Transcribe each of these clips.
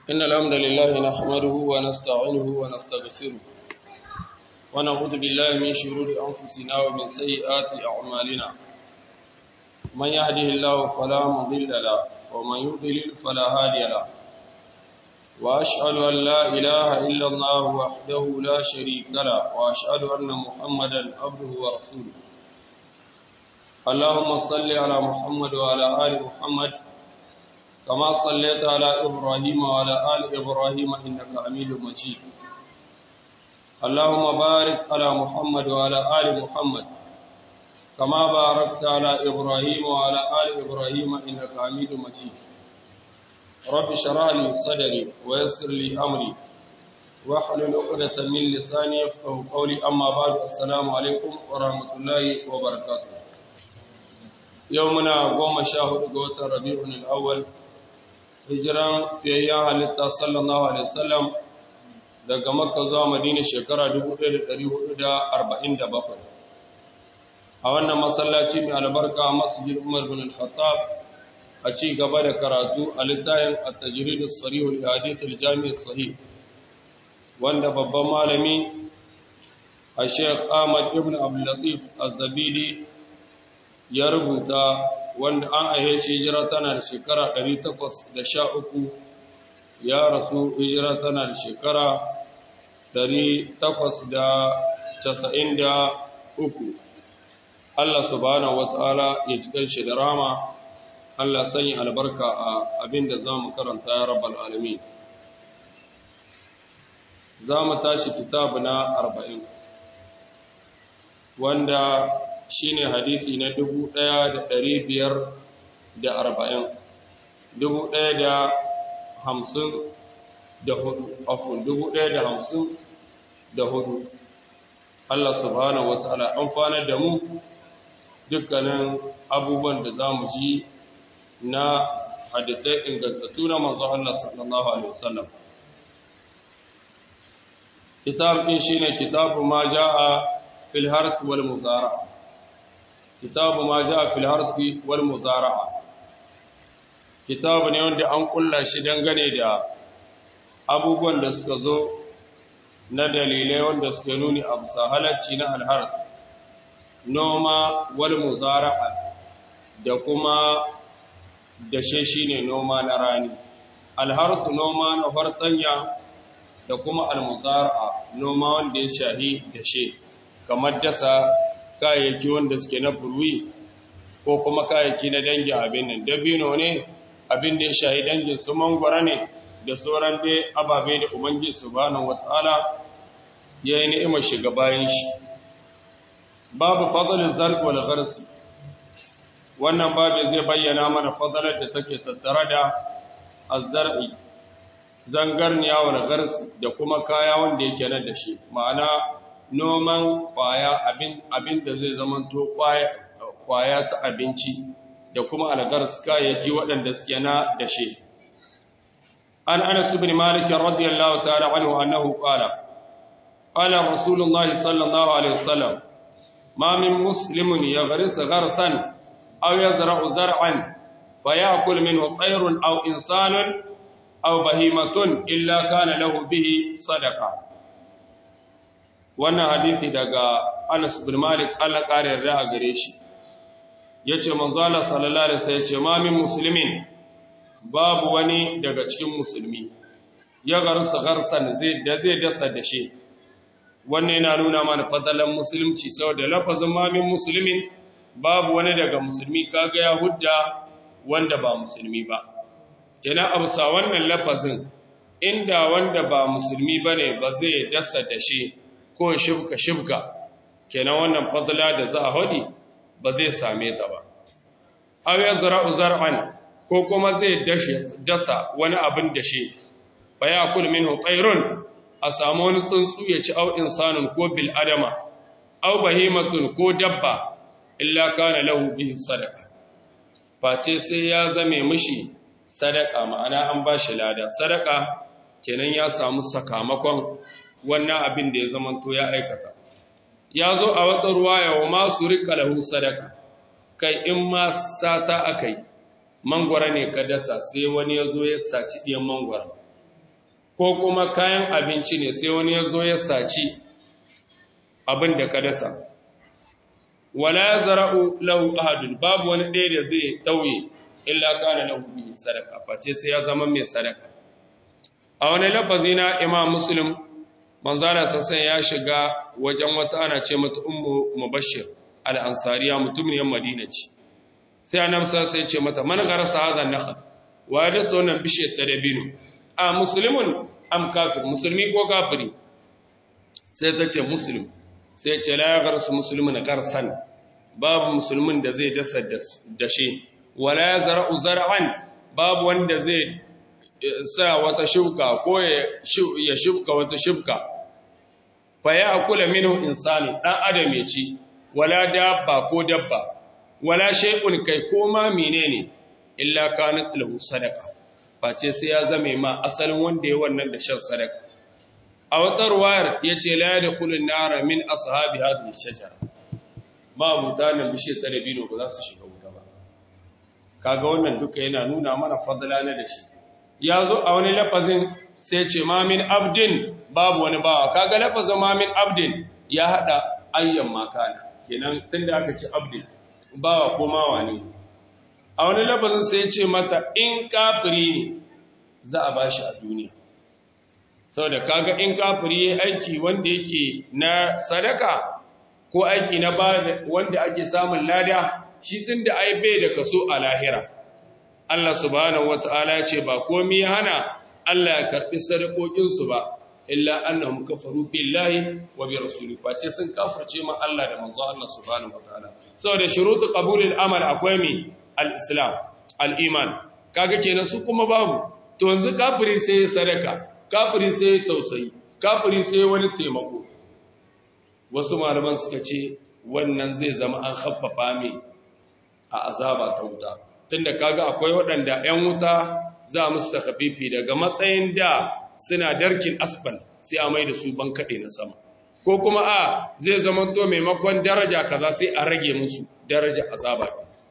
إن الحمد لله نحمده ونستعينه ونستغفره ونعوذ بالله من شرور أنفسنا ومن سيئات أعمالنا من يهده الله فلا مضل له ومن يضلل فلا هادي له وأشهد أن لا إله إلا الله وحده لا شريك له وأشهد أن محمدا عبده ورسوله اللهم صل على محمد وعلى آل محمد كما صليت على إبراهيم وعلى آل إبراهيم إنك حميد مجيد اللهم بارك على محمد وعلى آل محمد كما باركت على إبراهيم وعلى آل إبراهيم إنك حميد مجيد رب اشرح لي صدري ويسر لي أمري واحلل عقدة من لساني يفقهوا قولي أما بعد السلام عليكم ورحمة الله وبركاته يومنا قوم شاهد قوة ربيع الأول hijiran fiyayyen halitta sallallahu alaihi wasallam daga makka zuwa madina shekara 1447 a wannan masallaci mai albarka masjid umar bin al-khattab a ci gaba da karatu a littafin at-tajrid as-sarih al-hadith al-jami' as-sahih wanda babban malami a Sheikh Ahmad ibn Abdul Latif Az-Zabidi ya rubuta wanda an aihe shi hijira tana da shekara 813 ya rasu hijira tana da shekara 893 Allah subhanahu wata'ala ya cikin shi da rama Allah sanya albarka a abinda za mu karanta ya rabbal alamin za mu tashi kitabu na 40 wanda shi ne hadisi na dubu ɗaya da ɗari biyar da arba'in dubu ɗaya da hamsin da hudu afon dubu ɗaya da hamsin da hudu Allah subhanahu wa ta'ala amfanar da mu dukkanin abubuwan da za mu ji na hadisai ingantattu na manzo Allah sallallahu alaihi wasallam kitab din shine kitabu ma jaa fil harth wal muzara'a kitabu ma ja fil harfi wal muzara'a kitabu ne wanda an kulla shi dangane da abubuwan da suka zo na dalilai wanda suke nuni a bisa halacci na alharf noma wal muzara'a da kuma dashe shine noma na rani alharsu noma na fartanya da kuma almuzara'a noma wanda ya shahi dashe kamar dasa kayayyaki wanda suke na burwi ko kuma kayayyaki na dangin abin nan dabino ne abin da ya shahi dangin su mangwara ne da sauran dai ababe da ubangiji subhanahu wataala ya yi ni'imar shiga bayan shi babu fadlin zarq wal ghars wannan babu zai bayyana mana fadalar da take tattare da azzar'i zangarniya wal ghars da kuma kaya wanda yake nan da shi ma'ana noman kwaya abin da zai zamanto kwaya ta abinci da kuma algars kayayyaki waɗanda suke na dashe an anas ibn malik radiyallahu ta'ala anhu annahu qala qala rasulullahi sallallahu alaihi wasallam ma min muslimin yaghris gharsan aw yazra'u zar'an fayakul minhu tayrun aw insanun aw bahimatun illa kana lahu bihi sadaqah wannan hadisi daga Anas bin Malik Allah kare yarda a gare shi yace manzo Allah sallallahu alaihi wasallam yace ma min muslimin babu wani daga cikin musulmi ya garsa garsan zai da zai dasa da shi wannan yana nuna mana fadalan musulunci saboda lafazin ma min muslimin babu wani daga musulmi kaga ya hudda wanda ba musulmi ba kenan abusa wannan lafazin inda wanda ba musulmi bane ba zai dasa da shi ko shibka shibka kenan wannan fadla da za a hodi ba zai same ta ba aw yazra'u zar'an ko kuma zai dasa wani abin da shi fa yakul minhu tayrun a samu wani tsuntsu ya ci au insanun ko bil adama aw bahimatun ko dabba illa kana lahu bihi sadaqa face sai ya zame mishi sadaka ma'ana an bashi lada sadaka kenan ya samu sakamakon wannan abin da ya zamanto ya aikata ya zo a wata ruwaya wa masu rika lahu sadaka kai in ma sata akai mangwara ne ka dasa sai wani ya zo ya saci ɗiyan mangwara ko kuma kayan abinci ne sai wani ya zo ya saci abin da ka dasa wala ya zara'u lahu ahadun babu wani ɗaya da zai tauye illa kana lahu bihi sadaka face sai ya zama mai sadaka a wani lafazi na imam muslim manzara sassan ya shiga wajen wata ana ce mata ummu mubashir al-ansariya mutumin madina ce sai annabi sai ce mata man garasa hadha nakhl wa ya dasa wannan bishiyar ta dabino a musulmin am kafir musulmi ko kafiri sai ta ce muslim sai ce la ya garsu musulmin garsan babu musulmin da zai dasa dashe wala ya zara'u zara'an babu wanda zai sa wata shuka ko ya shuka wata shuka fa ya akula minhu insani dan adam ya ci wala dabba ko dabba wala shay'un kai ko ma menene illa kanat lahu sadaqa face sai ya zame ma asalin wanda ya wannan da shan sadaka a wata ruwayar yace la yadkhulun nara min ashabi hadhihi shajara ba mutanen bishiyar talabino ba za su shiga wuta ba kaga wannan duka yana nuna mana fadla na da shi ya zo a wani lafazin sai ce ma min abdin babu wani bawa kaga lafazin ma min abdin ya hada ayyan makana kenan tunda aka ce abdin bawa ko mawa ne a wani lafazin sai ce mata in kafiri ne za a bashi a duniya saboda kaga in kafiri yayi aiki wanda yake na sadaka ko aiki na ba wanda ake samun lada shi tunda ai bai da kaso a lahira Allah subhanahu wataala ya ce ba komai ya hana Allah ya karbi sadakokin su ba illa annahum kafaru billahi wa bi rasuli face sun kafirce ma Allah da manzo Allah subhanahu wataala saboda shurutu qabulil amal akwai mi al-islam al-iman kaga kenan su kuma babu to yanzu kafiri sai sadaka kafiri sai tausayi kafiri sai wani taimako wasu malaman suka ce wannan zai zama an haffafa mai a azaba ta wuta tunda kaga akwai waɗanda 'yan wuta za musu takhafifi daga matsayin da suna darkin asfal sai a mai da su ban kaɗe na sama ko kuma a zai zama to maimakon daraja kaza sai a rage musu daraja azaba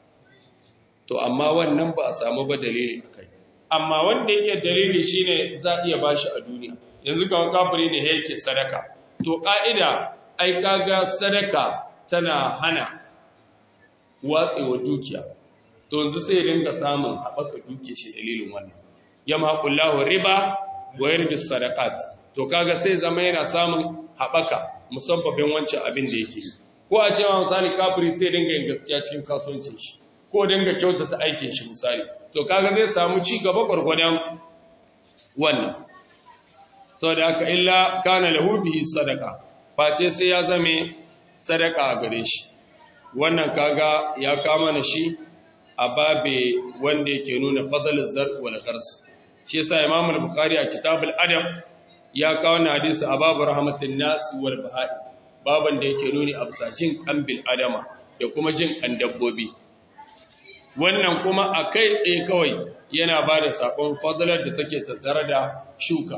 to amma wannan ba a samu ba dalili akai amma wanda yake dalili shine za iya bashi a duniya yanzu ga kafiri ne yake sadaka to ka'ida ai kaga sadaka tana hana watsewa dukiya to yanzu sai dinga samun haɓaka duke shi dalilin wannan yamhaqullahu riba wa yarbis sadaqat to kaga sai zama yana samun haɓaka musabbabin wancan abin da yake ko a cewa misali kafiri sai dinga yin gaskiya cikin kasuwancin shi ko dinga kyautata aikin shi misali to kaga zai samu ci gaba gwargwadon wannan saboda haka illa kana lahu bihi sadaqa face sai ya zame sadaka a gare shi wannan kaga ya kama na shi a babe wanda yake nuna fadlul zarf wal khars shi yasa Imam al-Bukhari a Kitabul Adab ya kawo na hadisi a babu rahmatin nas wal bahai baban da yake nuni a bisashin kambil adama da kuma jin kan dabbobi wannan kuma a kai tsaye kawai yana ba da saƙon fadalar da take tattare da shuka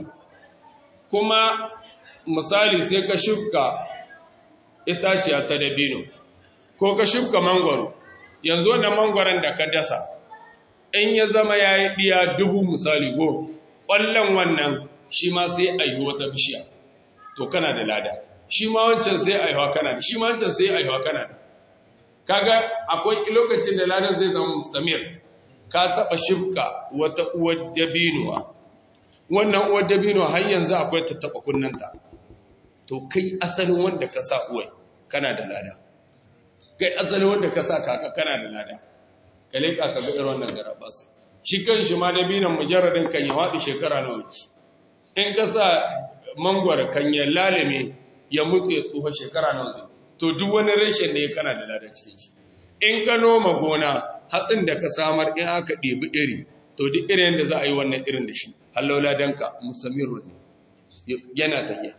kuma misali sai ka shuka itaciya ta dabino ko ka shuka mangwaro yanzu wannan mangwaron da ka dasa in ya zama ya yi ɗiya dubu misali go ƙwallon wannan shi ma sai a yi wata bishiya to kana da lada shi ma wancan sai a yi wa kana da shi ma wancan sai a yi wa kana da kaga akwai lokacin da ladan zai zama mustamir ka taba shifka wata uwar dabinuwa wannan uwar dabinuwa har yanzu akwai ta taba kunnanta to kai asalin wanda ka sa uwai kana da lada kai asalin wanda ka sa kaka kana da lada ka leka ka ga irin wannan garabas shi kan shi ma dabinan mujarradin kan ya wadi shekara nawa ki in ka sa mangwara kan ya lalame ya mutu ya tsufa shekara nawa zai to duk wani rashin ne kana da lada cikin shi in ka noma gona hatsin da ka samar in aka ɗebi iri to duk irin da za a yi wannan irin da shi hallaula danka mustamirun ne yana tafiya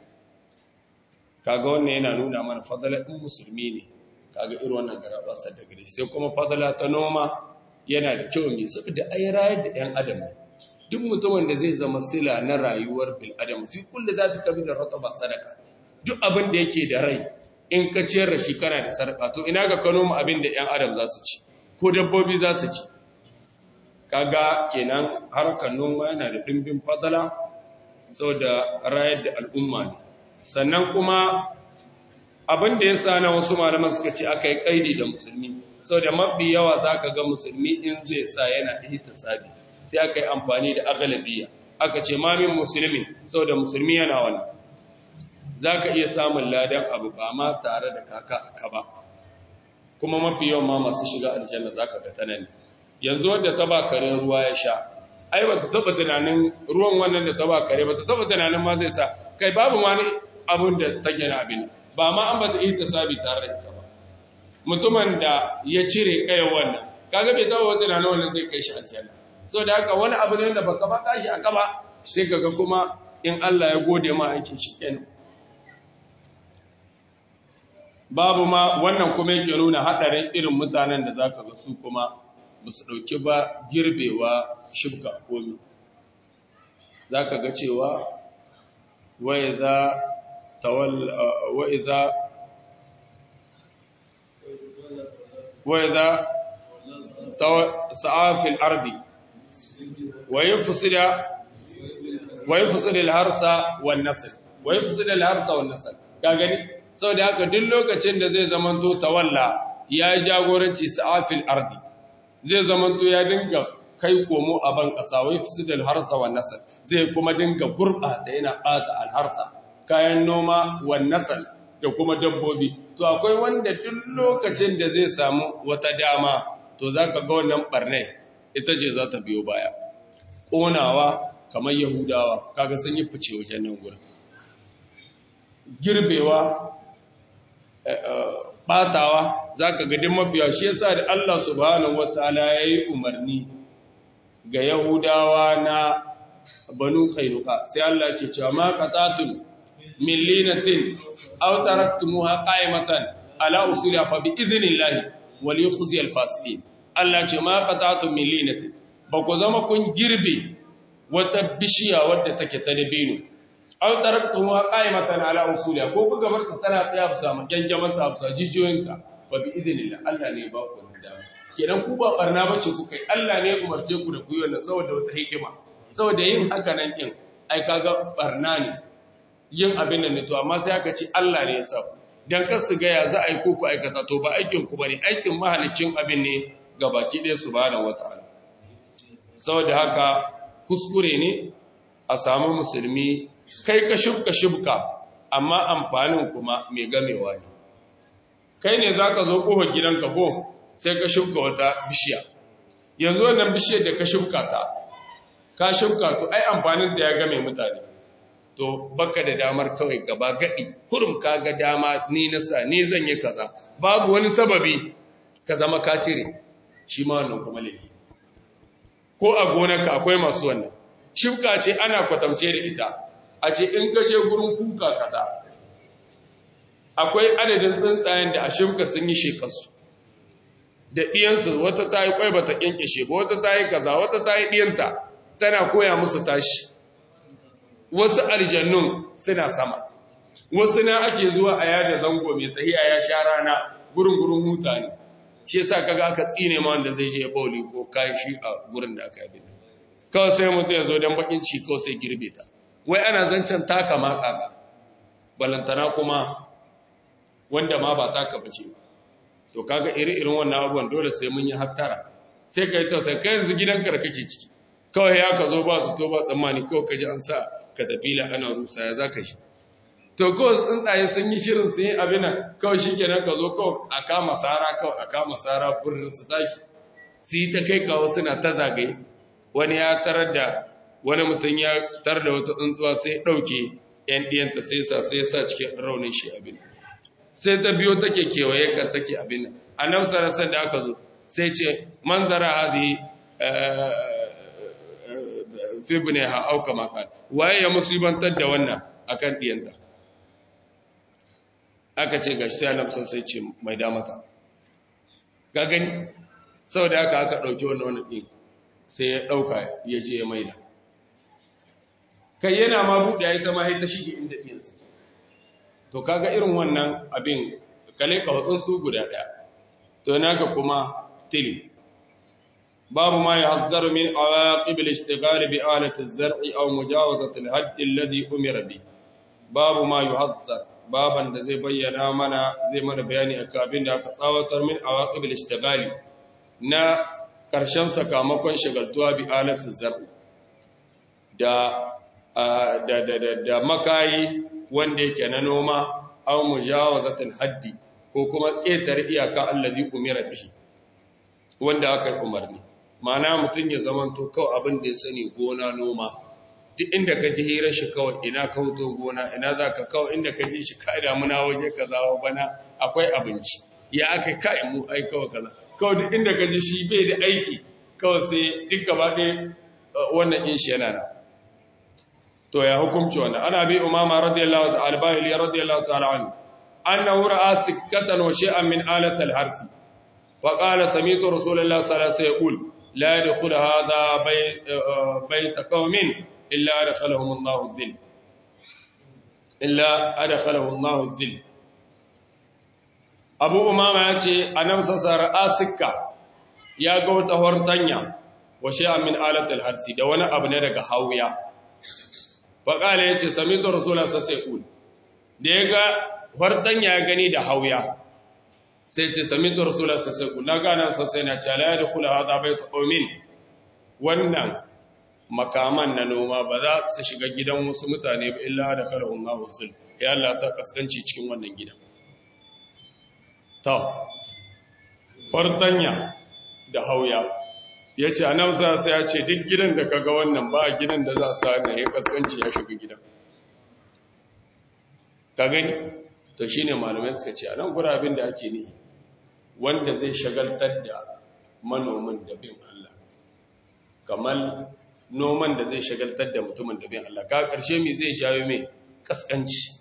kaga wannan yana nuna mana fadala in musulmi ne kaga irin wannan garaba da gare sai kuma fadala ta noma yana da kyau mai saboda ai rayar da ɗan adam duk mutumin da zai zama sila na rayuwar bil adam fi kulli zati kabi da rataba sadaka duk abin da yake da rai in ka ciyar da shi kana da sarƙa to ina ga kano mu abin da ‘yan adam za su ci ko dabbobi za su ci kaga kenan harkar noma yana da ɗimbin fadala saboda rayar da al'umma ne sannan kuma abin da ya sa na wasu malaman suka ce aka yi kaidi da musulmi saboda mafi yawa za ka ga musulmi in zai sa yana ihtisabi sai aka yi amfani da agalabiya aka ce mamin musulmi saboda musulmi yana wani za ka iya samun ladan abu ba ma tare da kaka ka ba kuma mafi yawan ma masu shiga aljanna za ka ga tanani yanzu wadda ta ba kare ruwa ya sha ai ba ta taba tunanin ruwan wannan da ta ba kare ba ta taba tunanin ma zai sa kai babu ma abin da ta gina abin ba ma an ba ta iya sabi tare da ita ba mutumin da ya cire kayan wannan kaga bai taba wata tunanin wannan zai kai shi aljanna so da haka wani abu ne da baka ba tashi aka ba sai kaga kuma in Allah ya gode ma aikin shi kenan babu ma wannan kuma yake nuna hadarin irin mutanen da zaka ga su kuma ba su dauki ba girbewa shibka komi zaka ga cewa wa idza tawal wa idza wa idza sa'a fil ardi wa yufsida wa yufsida al-harsa wan nasl wa yufsida al-harsa wan nasl ka gani sau da haka duk lokacin da zai zamanto tawalla ya yi jagoranci sa'afil ardi zai zamanto ya dinga kai komo a ban ƙasa wai fi da alharsa wa nasar zai kuma dinga gurɓata yana ɓata alharsa kayan noma wa nasar da kuma dabbobi to akwai wanda duk lokacin da zai samu wata dama to za ka ga wannan ɓarnai ita ce za ta biyo baya ƙonawa kamar yahudawa kaga sun yi fice wajen nan gurin girbewa batawa za ka gadin mafiya shi yasa da Allah subhanahu wataala ya yi umarni ga yahudawa na banu kainuka sai Allah ke cewa ma qatatun min linatin aw taraktumuha qa'imatan ala usuliha fa bi idhnillahi wal yukhzi al fasiqin Allah ce ma qatatun min linatin ba ku zama kun girbe wata bishiya wadda take ta dabino aw taraktumuha qa'imatan ala usuliha ko kuka bar ta tana tsaya bisa magangaman ta bisa jijiyoyinta fa bi idhnillah Allah ne ba ku dama kenan ku ba barna bace ku kai Allah ne umarce ku da ku yi wannan saboda wata hikima saboda yin haka nan din ai kaga barna ne yin abin nan ne to amma sai aka ce Allah ne ya sa ku dan kar su ga ya za a yi ku ku aikata to ba aikin ku bane aikin mahalicin abin ne ga baki ɗaya subhanahu wataala saboda haka kuskure ne a samu musulmi kai ka shubka shubka amma amfanin kuma mai gamewa ne kai ne za ka zo ƙofar gidanka ko sai ka shubka wata bishiya yanzu wannan bishiyar da ka shubka ta ka shubka to ai amfaninta ya game mutane to baka da damar kawai gaba gaɗi kurum ka ga dama ni nasa ni zan yi kaza babu wani sababi ka zama ka cire shi ma wannan kuma laifi ko a gonarka akwai masu wannan shubka ce ana kwatance da ita a ce in ka je gurin kuka kaza akwai adadin tsuntsayen da a shimka sun yi shekarsu da ɗiyansu wata ta yi ƙwai ba ta ƙyanƙyashe ba wata ta yi kaza wata ta yi ɗiyanta tana koya musu tashi wasu aljannun suna sama wasu na ake zuwa a yada zango mai tsahiya ya sha rana gurin gurin huta ne shi yasa kaga aka tsine ma wanda zai je bauli ko kashi a gurin da aka yi kawai sai mutum ya zo don bakin ci kawai sai girbe ta wai ana zancen taka ma kaka balantana kuma wanda ma ba taka bace to kaga iri-irin wannan abubuwan dole sai mun yi hattara sai ka yi tausayi kai yanzu gidanka da kake ciki kawai ya ka zo ba su to ba tsammani kawai ka ji an sa ka tafila ana rusa ya za ka shi to kawai tsuntsaye sun yi shirin sun yi abin nan kawai shi kenan ka zo kawai a kama sara kawai a kama sara furin su tashi su yi ta kai kawo suna ta zagaye wani ya tarar da wani mutum ya tar da wata tsuntsuwa sai ɗauke ‘yan ɗiyanta sai sa sai sa cikin raunin shi abin sai ta biyo take kewaye kan take abin a nan sarasar da aka zo sai ce manzara hadi fi ne ha auka makar waye ya musibantar da wannan akan ɗiyanta aka ce gashi sai annabi sai ce mai damata ga gani sau da aka aka ɗauki wannan wani ɗin sai ya ɗauka ya je ya maida kai yana ma buɗe ya yi ta mahai ta shige inda ɗiyansa to kaga irin wannan abin kale ka hutsun su guda ɗaya to na ga kuma tili babu ma yahzaru min awaqib al-ishtighal bi alati az-zar'i aw mujawazati al-hadd alladhi umira bi babu ma yuhazzar baban da zai bayyana mana zai mana bayani akan abin da aka tsawatar min awaqib al-ishtighal na karshen sakamakon shagaltuwa bi alati az-zar'i da da da da makayi wanda yake na noma aw mujawazatul haddi ko kuma ƙetare iyaka allazi umira bihi wanda aka yi umarni ma'ana mutum ya zamanto kawai abin da ya sani gona noma duk inda ka ji hirar shi kawai ina ka wuto gona ina za ka kawai inda ka ji shi ka damuna waje ka zawo bana akwai abinci ya aka kai mu ai kawai kaza kawai duk inda ka ji shi bai da aiki kawai sai duk gaba ɗaya wannan in shi yana nan to ya hukumci wannan ana bi umama radiyallahu ta'ala albahili radiyallahu ta'ala anhu annahu ra'a sikkatan wa shay'an min alati al-harf fa qala sami'tu rasulullah sallallahu alaihi wasallam yaqul la yadkhulu hadha bayt qaumin illa adkhalahum Allahu dhill illa adkhalahu Allahu dhill Abu Umama yace annabi sallallahu alaihi sikka ya ga wata hortanya wa shay'an min alati al-harf da wani abu ne daga hawiya faƙala ya ce sami da rasulun sassai ƙul da ya ga farɗan ya gani da hauya sai ce sami da rasulun sassai ƙul na gane sassai na cala ya da kula haza bai ta ƙomin wannan makaman na noma ba za su shiga gidan wasu mutane ba illa da kala hunna huzul ya Allah sa kaskanci cikin wannan gidan ta farɗanya da hauya ya ce a nan sai ya ce duk gidan da kaga wannan ba gidan da za a sa na ya kaskanci ya shiga gidan ka gani to shi ne malamai suka ce a nan gurabin da ake nihi wanda zai shagaltar da manomin da bin Allah kamar noman da zai shagaltar da mutumin da bin Allah ka karshe mai zai jawo mai kaskanci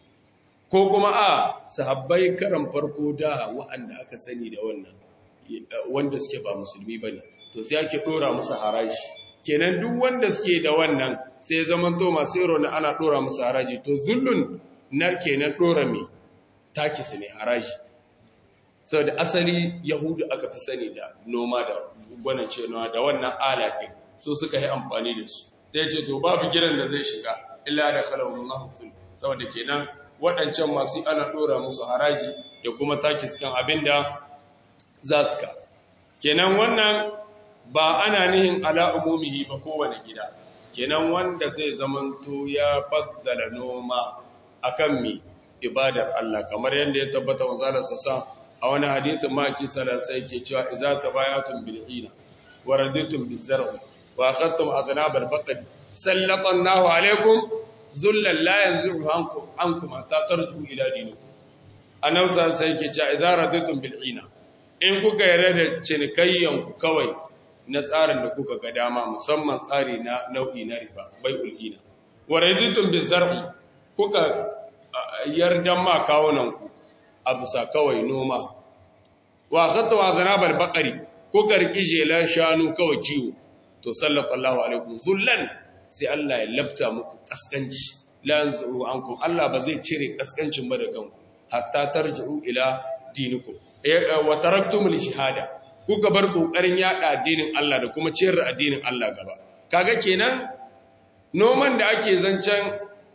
ko kuma a sahabbai karan farko da wa'anda aka sani da wannan wanda suke ba musulmi ba ne to sai ake dora musu haraji kenan duk wanda suke da wannan sai zaman to masu iro na ana dora musu haraji to zullun na kenan dora me taki su ne haraji saboda asali yahudu aka fi sani da noma da gwanan cewa da wannan alaƙin su suka yi amfani da su sai ce to babu gidan da zai shiga illa da khalawun mahfil saboda kenan waɗancan masu ana dora musu haraji da kuma taki cikin abinda za su ka kenan wannan ba ana nihin ala umumihi ba kowane gida kenan wanda zai zamanto ya faddala noma akan mi ibadar Allah kamar yadda ya tabbata wa zalla sassa a wani hadisin maki sallallahu yake cewa idza tabayatum bil hina wa raditum biz zar'i wa akhadtum adnab al baqr sallallahu alaikum zullan la yanzuru ankum ankum ta tarju ila dinikum annabi sallallahu yake cewa idza raditum bil hina in kuka yarda da cinikayyanku kawai na tsarin da kuka ga dama musamman tsari na nau'i na riba bai ulhina wa raditun bizar'i kuka yarda ma kawunanku a bisa kawai noma wa khatta wa zanabal baqari kuka riki jelan shanu kawai ciwo to sallallahu alaikum zullan sai Allah ya labta muku kaskanci la yanzu ankum Allah ba zai cire kaskancin ba da kanku hatta tarji'u ila dinikum wa taraktumul shahada kuka bar kokarin yada addinin Allah da kuma ciyar da addinin Allah gaba kaga kenan noman da ake zancen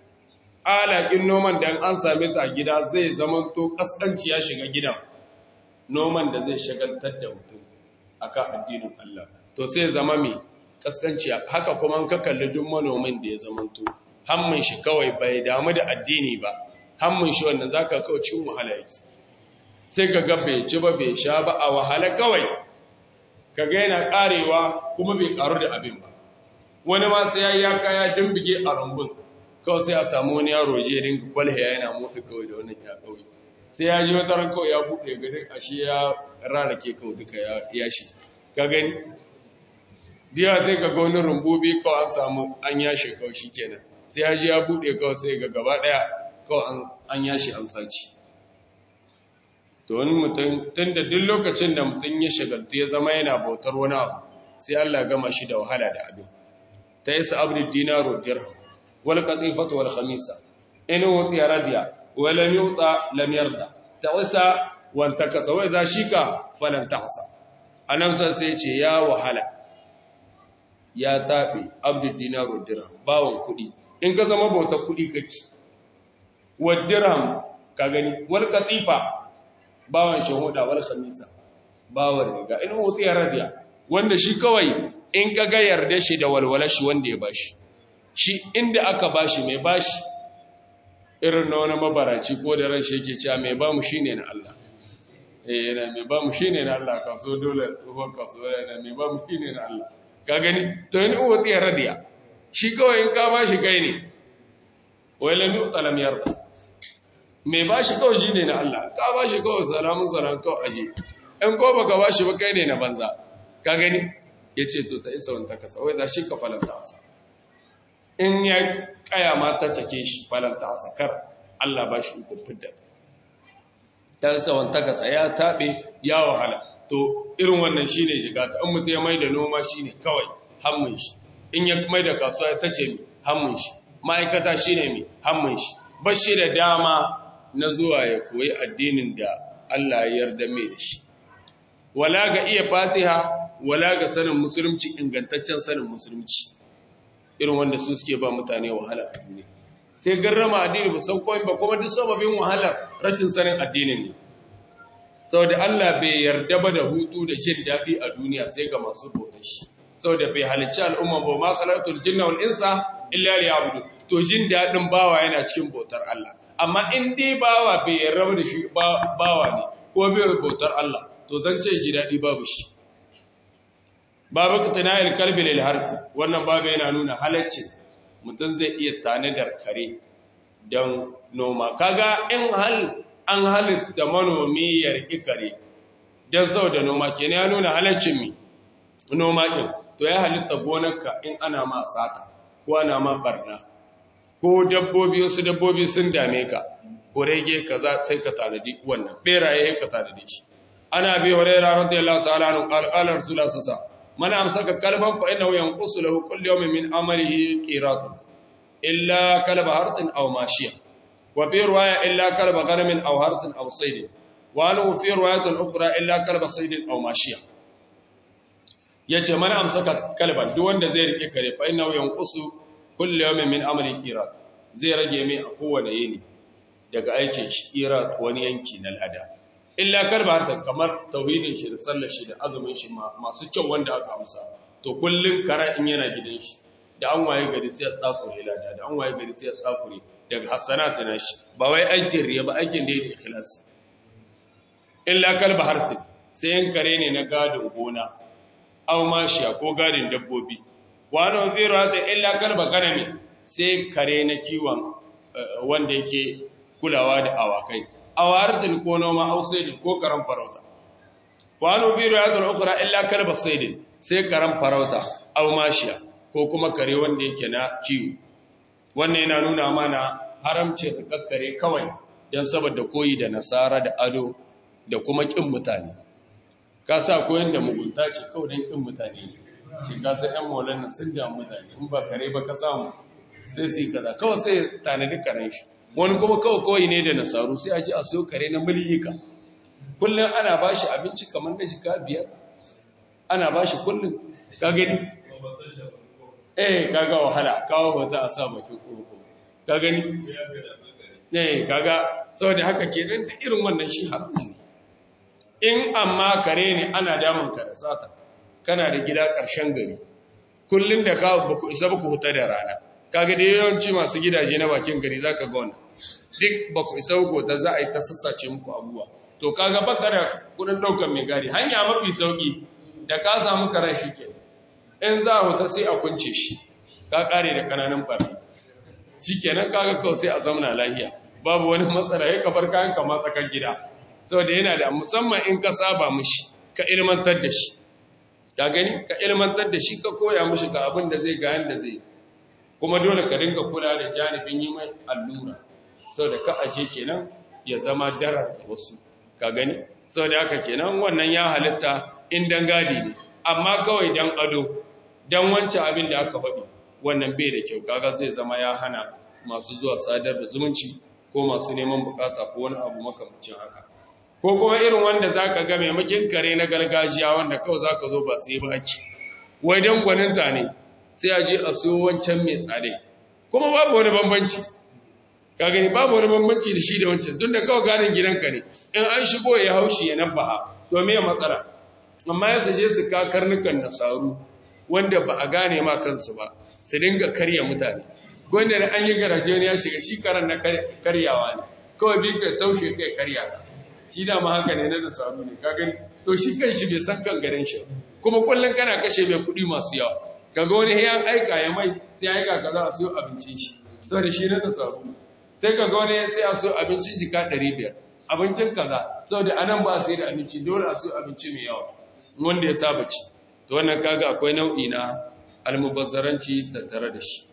alaƙin noman da an same ta gida zai zama to kaskanci ya shiga gidan noman da zai shagaltar da mutum akan addinin Allah to sai zama mai kaskanci haka kuma ka kalli duk manomin da ya zama to hammin shi kawai bai damu da addini ba hammin shi wannan zaka kawo cin wahala yake sai ka ga bai ci ba bai sha ba a wahala kawai ka ga yana karewa kuma bai karu da abin ba wani ma sai ya yi ya kaya dimbige a rumbun kawai sai a samu wani yaro je rinka kwalhe yana motsi kawai da wannan ya kawai sai ya ji wata ran kawai ya buɗe gari ashe ya rarake kawai duka ya shi ka gani diya sai ka ga wani rumbubi kawai an samu an yashe kawai shi kenan sai ya ji ya buɗe kawai sai ga gaba ɗaya kawai an yashe an saci to wani mutum tun da duk lokacin da mutum ya shagaltu ya zama yana bautar wani abu sai Allah gama shi da wahala da abin ta yi sa'abdi dinaro dirham wal qatifatu wal khamisa in wuti radiya wa lam yuta lam yarda ta wasa wa takasa wa idha shika falan tahsa annabta sai ce ya wahala ya taɓe abdul dinaru dirham bawon kuɗi in ka zama bautar kuɗi kake wa dirham ka gani wal katifa bawon shahuda wal khamisa bawon riga in hutu ya radiya wanda shi kawai in ka ga yarda shi da walwala shi wanda ya bashi shi inda aka bashi mai bashi irin na wani mabaraci ko da ran shi yake cewa mai bamu shine na Allah eh yana mai bamu shine na Allah kaso dole ruwan kaso yana mai bamu shine na Allah ka gani to in hutu ya radiya shi kawai in ka bashi kai ne wai lam yu'talam yarda mai bashi kawai shine na Allah ka bashi kawai salamun salam kawai aje in ko baka bashi ba kai ne na banza ka gani ya ce to ta isa wanta kasa wai za shi ka falanta asa in ya kaya ma ta cake shi falanta asa kar Allah ba shi ukun fidda ta isa wanta kasa ya taɓe ya wahala to irin wannan shi ne shiga ta in mutu ya mai da noma shi ne kawai hammun shi in ya mai da kasuwa ta ce mi hammun shi ma'aikata shi ne mi hammun shi ba shi da dama na zuwa ya koyi addinin da Allah ya yarda mai da shi wala ga iya fatiha wala ga sanin musulunci ingantaccen sanin musulunci irin wanda su suke ba mutane wahala a duniya sai garrama addini ba san komai ba kuma duk sababin wahalar rashin sanin addinin ne saboda Allah bai yarda ba da hutu da jin daɗi a duniya sai ga masu bautar shi saboda bai halicci al'umma ba ma khalaqtul jinna wal insa illa liya'budu to jin daɗin bawa yana cikin bautar Allah amma in dai bawa bai yarda da shi bawa ne ko bai bautar Allah to zan ce ji daɗi babu shi babu ƙutunayar kalbi lil harfi wannan babu yana nuna halaccin mutum zai iya tanadar kare don noma kaga in hal an halitta manomi ya riƙi kare don sau da noma ke ya nuna halaccin mi noma ɗin to ya halitta gonarka in ana ma sata ko ana ma ɓarna ko dabbobi wasu dabbobi sun dame ka ko rege kaza sai ka tanadi wannan ɓeraye ka tanadi shi ana bi hurairah radiyallahu ta'ala anhu qala qala rasulullah sallallahu alaihi man amsaka kalban fa innahu yanqusu lahu kullu yawmin min amalihi qirat illa kalba harsin aw mashiya wa fi riwaya illa kalba ghanamin aw harsin aw sayd wa lahu fi riwayatin ukhra illa kalba sayd aw mashiya yace man amsaka kalban duk wanda zai rike kare fa innahu yanqusu kullu yawmin min amalihi qirat zai rage mai a kowane yini daga aikin shi qirat wani yanki na lada illa kalba harsan kamar tauhidin shi da sallar shi da azumin shi masu kyau wanda aka amsa to kullun kara in yana gidan shi da an waye gari sai ya tsakure lada da an waye gari sai ya tsakure daga hasanatu na shi ba wai aikin riya ba aikin da yake ikhlasi illa kalba harsin sai yan kare ne na gadin gona aw mashiya ko gadin dabbobi wa ana zira ta illa kalba garami sai kare na kiwon wanda yake kulawa da awakai awartin ko noma ausaidin ko karan farauta wani biyu ya zara ukura illa kalba saidin sai karan farauta au mashiya ko kuma kare wanda yake na kiwo wannan yana nuna mana haramcin rikakkare kawai don saboda koyi da nasara da ado da kuma kin mutane ka sa koyon da mugunta ce kawai don kin mutane ne ce ka sa yan maulan nan sun damu mutane in ba kare ba ka samu sai su yi kaza kawai sai tanadi karen shi wani kuma kawai kawai ne da nasaru sai a ji a so kare na miliyika kullum ana ba shi abinci kamar na jika biyar ana ba shi kullum ka gani eh kaga wahala kawo wata a sa bakin kurkuku ka gani eh kaga saboda haka kenan da irin wannan shi haramun ne in amma kare ne ana damun ka da sata kana da gida ƙarshen gari kullum da ka baku isa baku huta da rana kaga da yawanci masu gidaje na bakin gari zaka ga wannan duk baku isa ku da za a yi ta sassace muku abubuwa to kaga baka da kudin daukar mai gari hanya mafi sauki da ka samu karen shi ke in za a huta sai a kunce shi ka kare da kananan fari shikenan kaga kawai sai a zauna lahiya babu wani matsala ya kabar kayan kama tsakar gida saboda yana da musamman in ka saba mishi ka ilmantar da shi ka gani ka ilmantar da shi ka koya mishi ga abin da zai ga yanda zai kuma dole ka dinga kula da janibin yi mai allura saboda ka aje kenan ya zama darar da wasu ka gani saboda haka kenan wannan ya halitta in dangadi ne amma kawai dan ado dan wancan abin da aka faɗi wannan bai da kyau kaga zai zama ya hana masu zuwa sadar da zumunci ko masu neman bukata ko wani abu makamancin haka ko kuma irin wanda za ka ga maimakin kare na gargajiya wanda kawai za ka zo ba sai ba ake wai don gwaninta ne sai a je a siyo wancan mai tsare kuma babu wani bambanci ka gani babu wani bambanci da shi da wancan tun da kawai ganin gidanka ne in an shigo ya haushi ya nabbaha to me matsala amma ya je su ka karnukan nasaru wanda ba a gane ma kansu ba su dinga karya mutane wanda da an yi garaje wani ya shiga shi karan na karyawa ne kawai bi ka taushe kai karya ka shi da ma haka ne na nasaru ne ka gani to shi kan shi bai san kan garin shi kuma kullum kana kashe mai kuɗi masu yawa kaga wani ya aika ya mai sai aika ka za a siyo abincin shi saboda shi na nasaru sai kaga wani sai a siyo abincin jika 500 abincin kaza saboda anan ba a sai da abinci dole a siyo abinci mai yawa wanda ya saba ci to wannan kaga akwai nau'i na almubazzaranci tattare da shi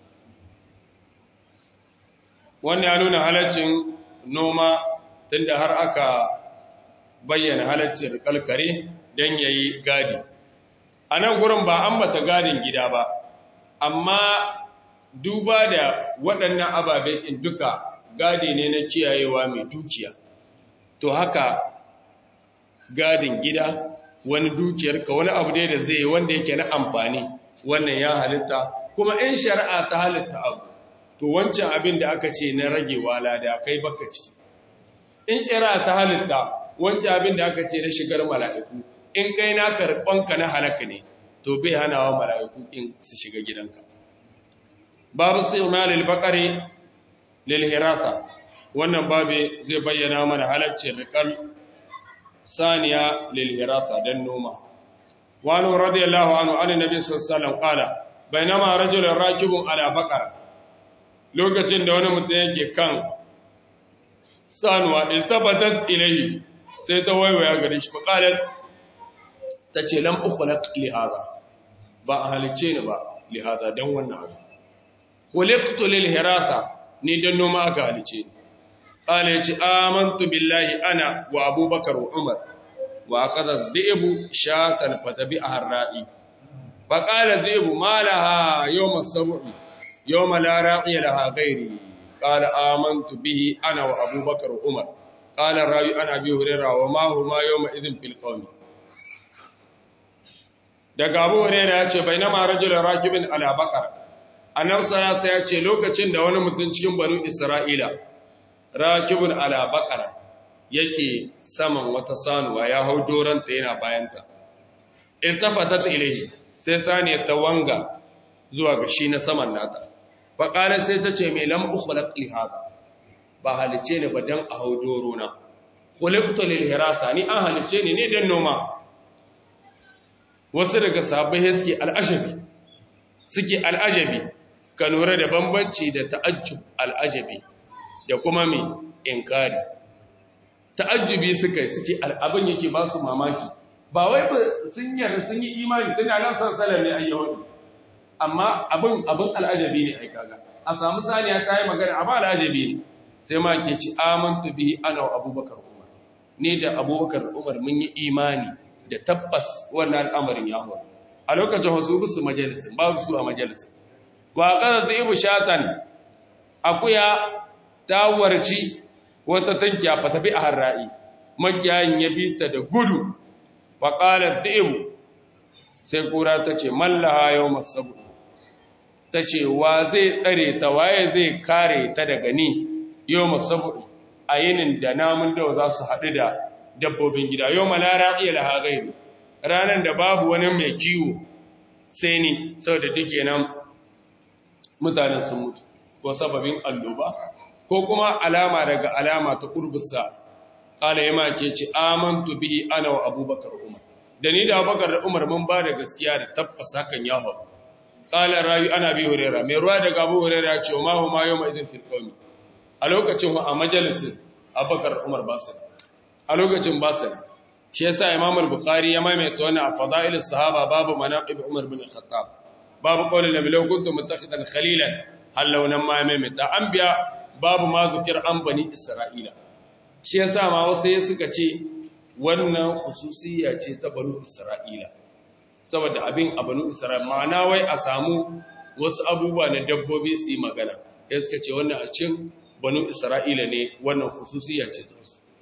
wannan ya nuna halaccin noma tunda har aka bayyana halaccin kalkare don yayi gadi a nan gurin ba an bata gadin gida ba amma duba da waɗannan ababen in duka gadi ne na kiyayewa mai dukiya to haka gadin gida wani dukiyarka wani abu dai da zai yi wanda yake na amfani wannan ya halitta kuma in shari'a ta halitta abu to wancan abin da aka ce na ragewa lada kai baka ciki in shari'a ta halitta wancan abin da aka ce na shigar mala'iku in kai na karɓanka na halaka ne to bai hanawa mala'iku in su shiga gidanka babu sai umaril bakare lil hirasa wannan babu zai bayyana mana halaccin riƙar saniya lil hirasa dan noma wani radiyallahu anhu an nabi sallallahu alaihi wasallam qala bainama rajulun rakibun ala baqara lokacin da wani mutum yake kan sanuwa iltabatat ilayhi sai ta waiwaya gare shi faqalat tace lam ukhlaq li hada ba a halice ni ba li hada dan wannan abu khuliqtu lil hirasa ni dan noma aka halice ni قال يجي آمنت بالله أنا وأبو بكر وعمر وأخذ الذئب شاة فتبعها الرائي فقال الذئب ما لها يوم السبع يوم لا راعي لها غيري قال آمنت به أنا وأبو بكر وعمر قال الراوي أنا أبي هريرة وما هما يومئذ في القوم daga Abu Hurairah ya ce bainama rajulun rakibin ala baqara annabi sallallahu alaihi ya ce lokacin da wani mutum cikin banu Isra'ila rakibun ala baqara yake saman wata sanuwa ya hau doranta yana bayanta iltafatat ilayhi sai saniya ta wanga zuwa ga shi na saman nata fa qala sai ta ce me lam ukhlaq li hada ba halice ne ba dan a hau doro na khuliqtu lil hirasa ni an halice ne ne dan noma wasu daga sahabbai suke al'ajabi suke al'ajabi ka lura da bambanci da ta'ajjub al'ajabi da kuma mai inkari ta'ajjubi suka suke abin yake ba su mamaki ba wai sun yarda sun yi imani tun da nan sansalar ne ayyawan amma abin abin al'ajabi ne ai kaga a samu saniya ta yi magana amma al'ajabi ne sai ma ke ci amantu bihi ana wa abubakar umar ne da abubakar umar mun yi imani da tabbas wannan al'amarin ya faru a lokacin wasu bisu majalisin babu su a majalisin wa qad ibu shatan akuya ta warci wata tankiya fa tafi a harra'i makiyayin ya bi ta da gudu fa qalat ibu sai kura ta ce mallaha yawmas sabu ta ce wa zai tsare ta waye zai kare ta daga ni yawmas sabu a yinin da namun da za su haɗu da dabbobin gida yau malara iya laha gairu ranar da babu wani mai kiwo sai ni sau da duke nan mutanen sun mutu ko sababin alloba ko kuma alama daga alama ta ƙurbusa ƙala ya mace ce amantu bihi ana wa abubakar umar da ni da abubakar da umar mun ba da gaskiya da tabbas hakan ya hau ƙala rayu ana bi hurera mai ruwa daga abu hurera ce ma hu ma yau ma izin filkomi a lokacin a majalisin abubakar umar ba su a lokacin ba su shi yasa imam al-bukhari ya maimaita wannan a fada'il sahaba babu manaqib umar bin al-khattab babu qawli nabi law kuntum muttakhidan khalilan hallau nan ma maimaita an biya babu ma zikir an bani isra'ila shi yasa ma wasu ya suka ce wannan khususiyya ce ta banu isra'ila saboda abin a banu isra'ila ma'ana wai a samu wasu abubuwa na dabbobi su yi magana ya suka ce wannan a cikin banu isra'ila ne wannan khususiyya ce ta su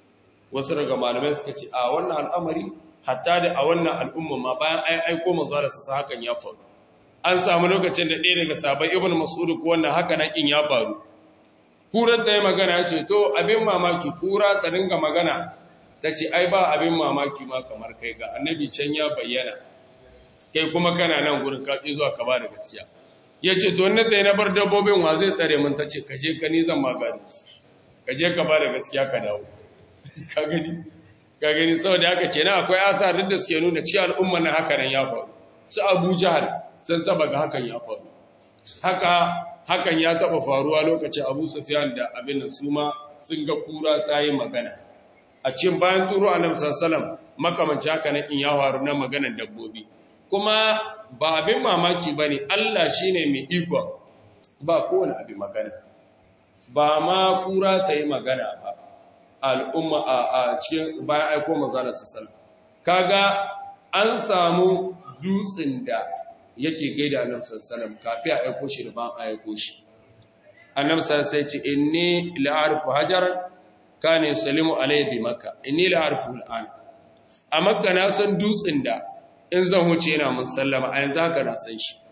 wasu daga malamai suka ce a wannan al'amari hatta da a wannan al'umma ma bayan ai aiko manzo da su hakan ya faru an samu lokacin da ɗaya daga sabai ibn mas'ud ko wannan haka nan in ya faru kura ta yi magana ya ce to abin mamaki kura ta dinga magana ta ce ai ba abin mamaki ma kamar kai ga annabi can ya bayyana kai kuma kana nan gurin kaƙi zuwa ka ba da gaskiya ya ce to wannan da ya na bar dabbobin wa zai tsare mun ta ce ka je ka ni zan magani ka je ka ba da gaskiya ka dawo ka gani ka gani saboda haka kenan akwai asar duk da suke nuna ci al'umma na haka nan ya faru su abu jahal sun taba ga hakan ya faru haka hakan ya taba faruwa lokacin abu sufyan da abin nan su ma sun ga kura ta yi magana a cikin bayan turo annabi sallallahu makamanci haka nan in ya faru na maganar dabbobi kuma ba abin mamaki bane Allah shine mai iko ba kowane abin magana ba ma kura ta yi magana ba al'umma a cikin bayan aiko manzala sallallahu kaga an samu dutsen da yake gaida annabi sallallahu kafi a aiko shi da ban aiko shi annabi sallallahu alaihi ce inni la'arifu hajaran kana yusallimu alayhi bi makka inni la'arifu al'an a makka na san dutsen da in zan huce yana mun sallama a yanzu haka na san shi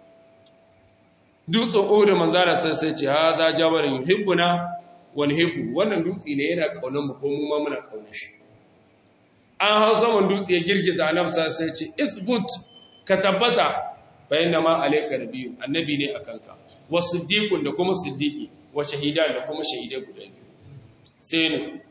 dutsen uhud manzala sallallahu ce hadha jabalun yuhibbuna wani heku wannan dutse ne yana kaunar mu ko mu ma muna kaunar shi an hau saman dutse ya girgiza annabsa sai ce isbut ka tabbata bayan da ma alaika biyu annabi ne a kanka wa siddiqun da kuma siddiqi wa shahidan da kuma shahidai guda biyu sai ne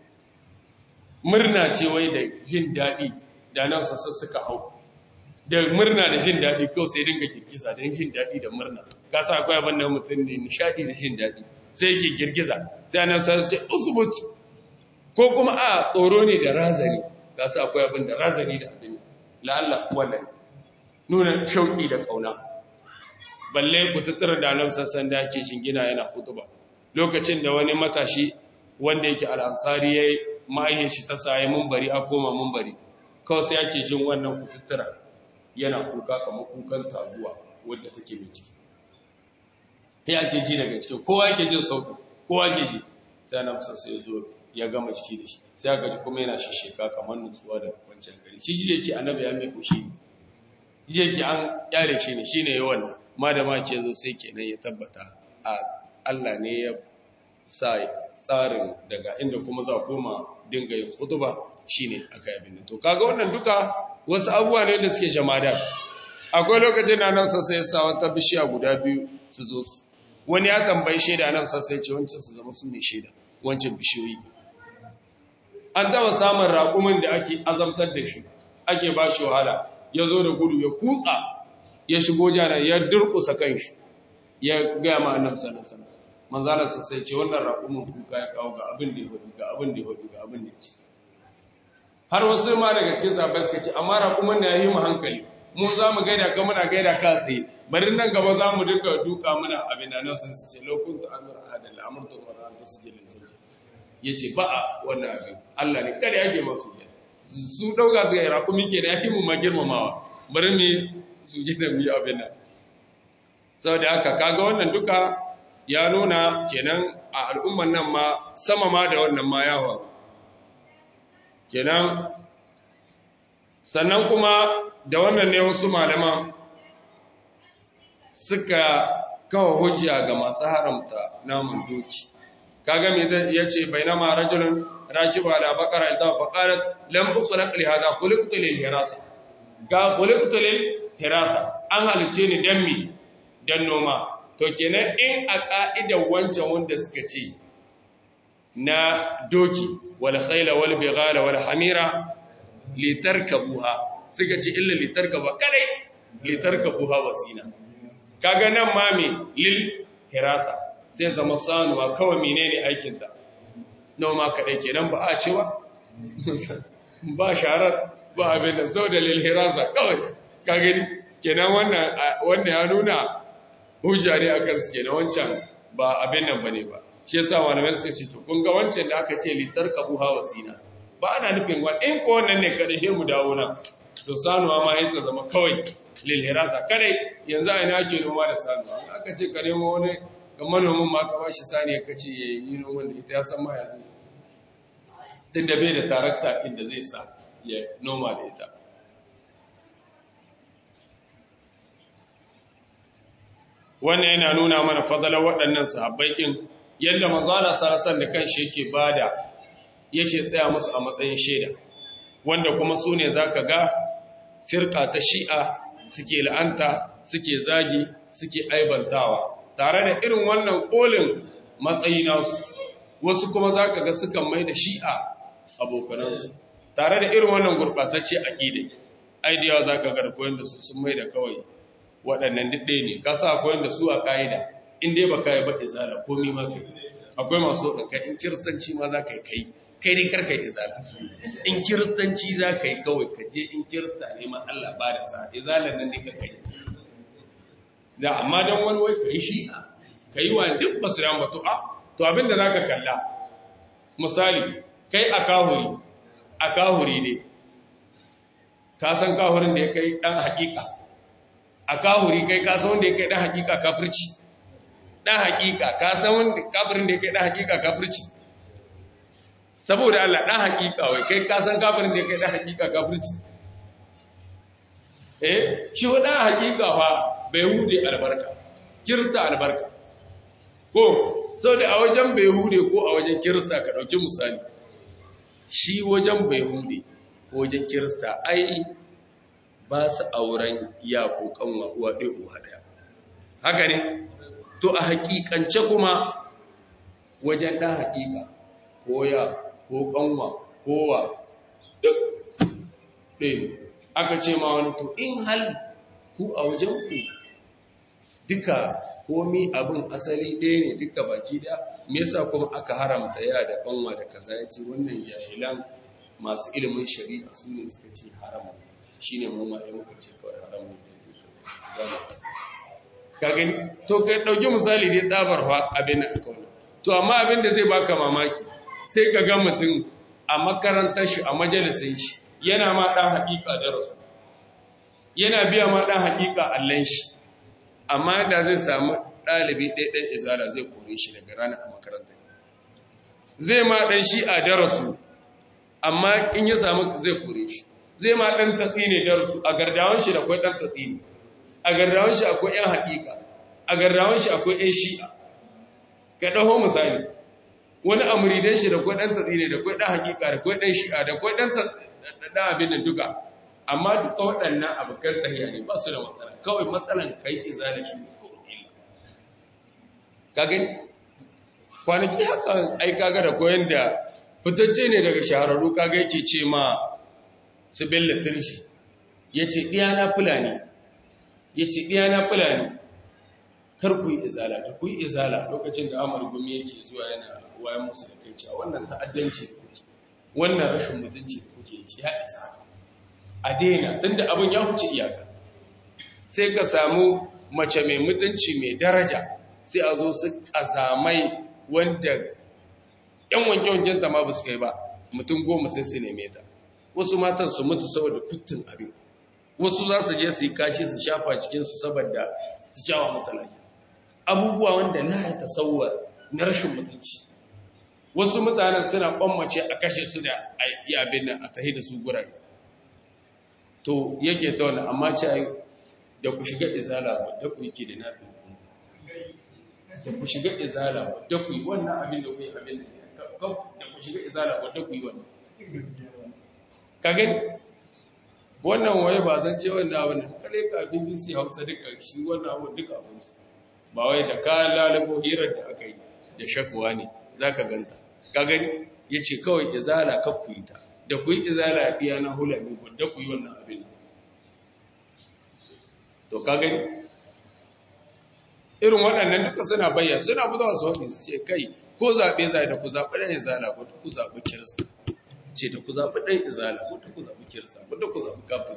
murna ce wai da jin daɗi da nan sassa suka hau da murna da jin daɗi kawai sai dinga girgiza don jin daɗi da murna ka sa akwai abin da mutum ne nishaɗi da jin daɗi sai yake girgiza sai annabi sai ce usbut ko kuma a tsoro ne da razani ka sa akwai abin da razani da abin la'alla wannan nuna shauki da kauna balle ku tattara da annabi sassan da yake shingina yana hutuba lokacin da wani matashi wanda yake al'ansari yayi ma'ayin shi ta saye munbari a koma munbari kawai sai yake jin wannan ku tattara yana kuka kamar kukan taguwa wadda take mai ciki ya ake ji daga cikin kowa yake jin sautin kowa ke ji sai na musa sai zo ya gama ciki da shi sai aka ji kuma yana shisheka kamar nutsuwa da wancan gari shi ji yake annabi ya mai kushi ne ji yake an kyale shi ne shine yawan ma da ma ke zo sai kenan ya tabbata a Allah ne ya sa tsarin daga inda kuma za koma dinga yin hutuba shine aka yi abin to kaga wannan duka wasu abubuwa ne da suke jama'a akwai lokacin da nan sassa ya sa wata bishiya guda biyu su zo su wani ya tambayi shaida nan sassa ya ce wancan su zama su ne shaida wancan bishiyoyi an taba samun raƙumin da ake azamtar da shi ake ba shi wahala ya zo da gudu ya kutsa ya shigo jana ya durƙusa kan shi ya gaya ma annabi sallallahu alaihi wasallam manzala sai ce wannan raƙumin kuka ya kawo ga abin da ya hudu ga abin da ya hudu ga abin da ya ce har wasu ma daga cikin sahabbai suka ce amma raƙumin da ya yi mu hankali mu za mu gaida ka muna gaida ka tsaye bari nan gaba za mu duka duka muna abin da nan sun su ce lokun ta amir ahadin al'amurta wa ran ta su jilin sauki ya ce ba a wannan abin Allah ne kada yake masu yi su ɗauka su yi raƙumi ke da yake mu ma girmamawa bari mu su ji da mu yi abin nan saboda haka kaga wannan duka ya nuna kenan a al'umman nan ma sama ma da wannan ma yawa kenan sannan kuma da wannan ne wasu malaman suka kawo hujja ga masu haramta namun doki kaga me zai yace bainama rajulun rakiba ala baqara ita faqalat lam ukhlaq li hada khuliqtu lil hirasa ga khuliqtu lil hirasa an halice ni dan mi dan noma to kenan in a ka'idar wancan wanda suka ce na doki wal khayla wal bighala wal hamira litarkabuha suka ce illa litarkaba kadai litarkabuha wasina kaga nan ma me lil hirasa sai zama sanuwa kawai menene aikin ta noma kadai kenan ba a cewa ba sharar ba abin da sau da lil hirasa kawai ka gani kenan wannan wannan ya nuna hujja ne akan su kenan wancan ba abin nan bane ba shi yasa malamai suka ce to kun ga wancan da aka ce litarkabuha wasina ba ana nufin wani in ko wannan ne kada he mu dawo nan to sanuwa ma yin ta zama kawai lilhirata kadai yanzu a ina ake noma da sanuwa aka ce ka nemo wani ga manomin ma ka bashi sani ka ce ya yi noman da ita ya san ma ya zai din da bai da tarakta inda zai sa ya noma da ita wannan yana nuna mana fadalar waɗannan sahabbai ɗin yadda mazala sarasan da kanshi yake bada yake tsaya musu a matsayin shaida wanda kuma su ne za ka ga firka ta shi'a suke la'anta suke zagi suke aibantawa tare da irin wannan ƙolin matsayi nasu wasu kuma za ka ga sukan mai da shi'a abokanansu tare da irin wannan gurɓatacce a ƙide aidiyawa za ka ga koyon da su sun mai da kawai waɗannan duk ne ka sa koyon da su a ƙa'ida in dai ba ka yi ba izala komi ma kai akwai masu ɗauka in kiristanci ma za ka yi kai kai dai karka yi izala in kiristanci za ka yi kawai ka je in kirista ne ma Allah ba da sa izalar nan ne karka yi da amma don wani wai ka yi shi ka yi wa duk ba su ba to a to abinda za ka kalla misali kai a kahuri a kahuri ne ka san kahurin da ya kai ɗan hakika a kahuri kai ka san wanda ya kai ɗan hakika kafirci ɗan hakika ka san wanda kafirin da ya kai ɗan hakika kafirci saboda Allah ɗan hakika wai kai ka san kafirin da ya kai ɗan hakika kafirci eh shi wa ɗan hakika fa bai hude albarka kirista albarka ko sau da a wajen bai hude ko a wajen kirista ka ɗauki misali shi wajen bai hude ko wajen kirista ai ba su auren ya ko kanwa uwa ɗaya uwa ɗaya haka ne to a hakikance kuma wajen ɗan hakika ko ya ko kanwa kowa duk ɗaya aka ce ma wani to in hal ku a wajen ku duka komi abin asali ɗaya ne duka baki da me yasa kuma aka haramta ya da kanwa da kaza ya ce wannan jahilan masu ilimin shari'a su ne suka ce haramu shi ne mu ma'a muka ce kawai haramu da su gama ka gani to ka ɗauki misali dai tsabar fa abin da aka wani to amma abin da zai baka mamaki sai ka ga mutum a makarantar shi a majalisin shi yana ma ɗan haƙiƙa da rasu yana biya ma ɗan haƙiƙa allon shi amma da zai samu ɗalibi ɗaiɗan izala zai kore shi daga ranar a makaranta zai ma ɗan shi a darasu amma in ya samu zai kore shi zai ma ɗan tatsi ne darasu a gardawan shi da akwai ɗan tatsi ne a gardawan shi akwai ‘yan haƙiƙa a gardawan shi akwai ‘yan shi'a ka ɗaho misali wani amuridan shi da akwai ɗan tatsi ne da akwai ɗan haƙiƙa da akwai ɗan shi'a da akwai ɗan ɗan abin da duka amma duka waɗannan abokan tahiya ne ba su da matsala kawai matsalan kai iza da shi ne ka gani kwanaki haka ai kaga da koyon da fitacce ne daga shahararru kaga yake ce ma su bella tirshi ya ce ɗiyana fulani ya ce ɗiyana fulani kar ku yi izala da ku yi izala lokacin da amur gumi yake zuwa yana wayan musu da kai cewa wannan ta'addanci da kuke wannan rashin mutunci da kuke shi ya isa haka a daina tunda abin ya huce iyaka sai ka samu mace mai mutunci mai daraja sai a zo su kazamai wanda yan wanke-wanken ta ma ba su kai ba mutum goma sai su neme ta wasu matan su mutu saboda kuttun abin wasu za su je su yi kashi su shafa cikinsu saboda su kyawa masalahi abubuwa wanda na ya tasawar na rashin mutunci wasu mutanen suna kwammace a kashe su da abin nan a tahi da su gurare to yake ta wani amma ce da ku shiga izala wadda ku yake da nafi da ku shiga izala wadda ku yi wannan abin da ku yi abin da ku shiga izala wadda ku yi wannan ka gani wannan waye ba zan ce wannan abin kare ka bbc hausa duka shi wannan abin duka abin su ba wai da ka lalabo hirar da aka yi da shafuwa ne za ka ganta ka gani ya ce kawai izala ka ku yi ta da ku yi izala biya na hulami wadda ku yi wannan abin to ka gani irin waɗannan duka suna bayyana suna buzawa su waɗin su ce kai ko zaɓe zai da ku zaɓi ɗan izala ko ku zaɓi kirista ce da ku zaɓi ɗan izala ko ku zaɓi kirista ko ku zaɓi kafin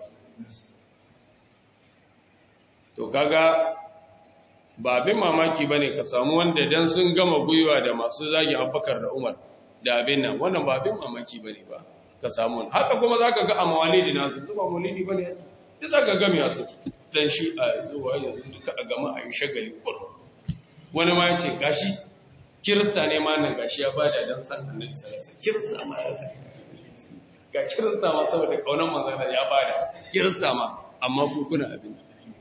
to kaga ba abin mamaki ba ne ka samu wanda dan sun gama gwiwa da masu zagi abubakar da umar da abin nan wannan ba abin mamaki ba ne ba ka samu wani haka kuma za ka ga a mawalidi nasu zuba mawalidi ba ne yake da za ka gami a suke dan shi a zuwa yanzu duka a gama a yi shagali kur wani ma ya ce gashi kirista ne ma nan gashi ya bada dan san annabi sallallahu alaihi wasallam kirista ma ya san ga kirista ma saboda kaunan manzon ya bada kirista ma amma ku kuna abin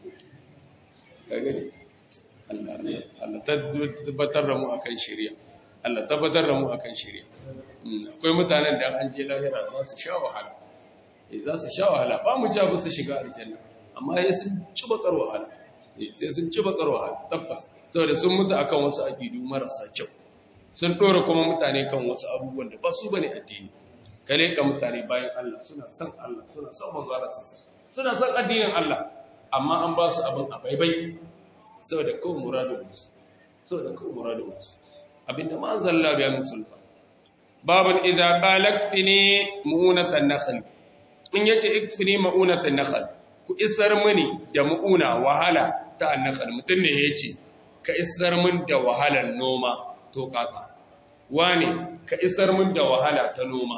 ka gani Allah Allah tabbatar da mu akan shari'a Allah tabbatar da mu akan shari'a akwai mutanen da an je lahira za su sha wahala eh za su sha wahala ba mu ja su shiga aljanna amma sai sun ci bakar wahala sai sun ci bakar wahala tabbas saboda sun mutu akan wasu aqidu marasa kyau sun dora kuma mutane kan wasu abubuwan da ba su bane addini kale ka mutane bayan Allah suna son Allah suna son manzo Allah suna son addinin Allah amma an ba su abin a baibai saboda kawai muradin musu saboda kawai muradin musu abinda ma zalla biya min sultan babun idza qala ikfini mu'unatan nakhl in yace ikfini mu'unatan nakhl ku isar mini da mu'una wahala ta annakhl mutun ne yace ka isar min da wahalar noma to kaka wane ka isar min da wahala ta noma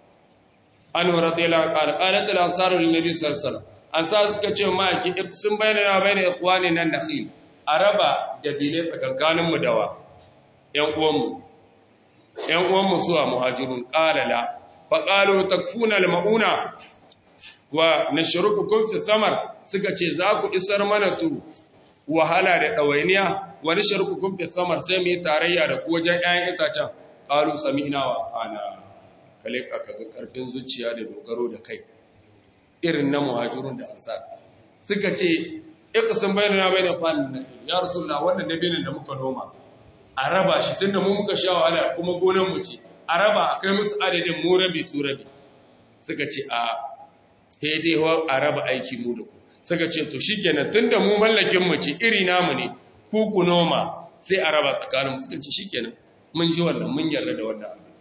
an radiyallahu qala qalat al-ansar lin nabi sallallahu alaihi wasallam ansar suka ce ma ki sun bayyana bayna ikhwani nan nakhil araba da bile tsakankanin mu dawa ‘yan uwanmu, ‘yan uwanmu suwa muhajirun ƙalala, faƙalo takfuna ma'una wa na shiruku kumfi samar suka ce za ku isar mana tu wahala da ɗawainiya wani shiruku kumfi samar sai mu yi tarayya da wajen ‘ya'yan itacen ƙalu sami ina wa ƙana kale aka ga ƙarfin zuciya da dogaro da kai irin na muhajirun da ansar suka ce iqsim bainana bain ikhwanin nafi ya rasulullah wannan nabinin da muka noma a raba shi tunda mu muka sha wahala kuma gonan mu ce a raba a kai musu adadin mu rabi su rabi suka ce a dai ho a raba aiki mu da ku suka ce to shikenan tunda mu mallakin mu ce iri namu ne ku ku noma sai a raba tsakanin mu suka ce shikenan mun ji wannan mun yarda da wannan abu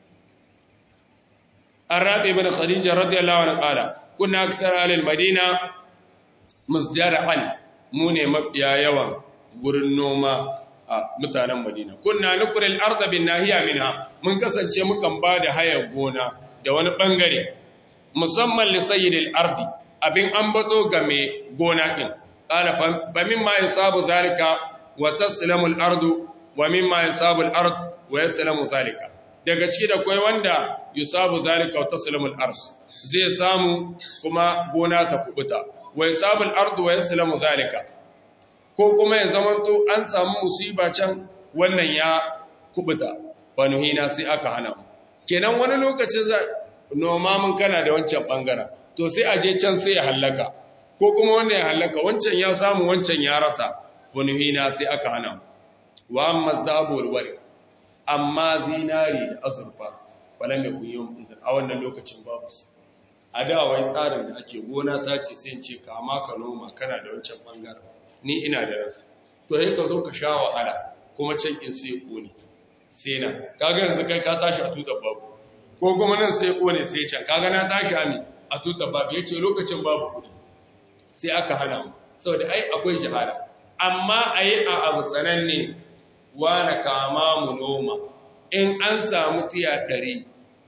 Arabi ibn Khadija radiyallahu anha qala kunna aktsara alil madina musdara'an mu ne mafiya yawan gurin noma a mutanen Madina. Kunna nukuril arda bin nahiya minha mun kasance mukan ba da hayar gona da wani bangare musamman li sayyidil ardi abin an bato ga mai gona din. Qala fa mimma yasabu zalika wa taslamu al ardu wa mimma yasabu al ard wa yaslamu zalika. Daga ciki da kai wanda yusabu zalika wa taslamu al ard zai samu kuma gona ta kubuta. Wa yasabu al ard wa yaslamu zalika. ko kuma ya zamanto an samu musiba can wannan ya kubuta banuhina sai aka hana mu kenan wani lokacin za noma mun kana da wancan bangaren to sai a je can sai ya hallaka ko kuma wanda ya hallaka wancan ya samu wancan ya rasa banuhina sai aka hana mu wa amma zabu wal amma zinari da azurfa falan da kun yi izin a wannan lokacin babu su a da wai tsarin da ake gona ta ce sai ce kama ka noma kana da wancan bangaren ni ina da ran to sai ka zo ka sha wahala kuma can in sai kone sai na kaga yanzu kai ka tashi a tutar babu ko kuma nan sai kone sai can kaga na tashi ami a tutar babu yace lokacin babu kudi sai aka hana mu saboda ai akwai shahada amma ayi a abu sananne na kama mu noma in an samu tiya 100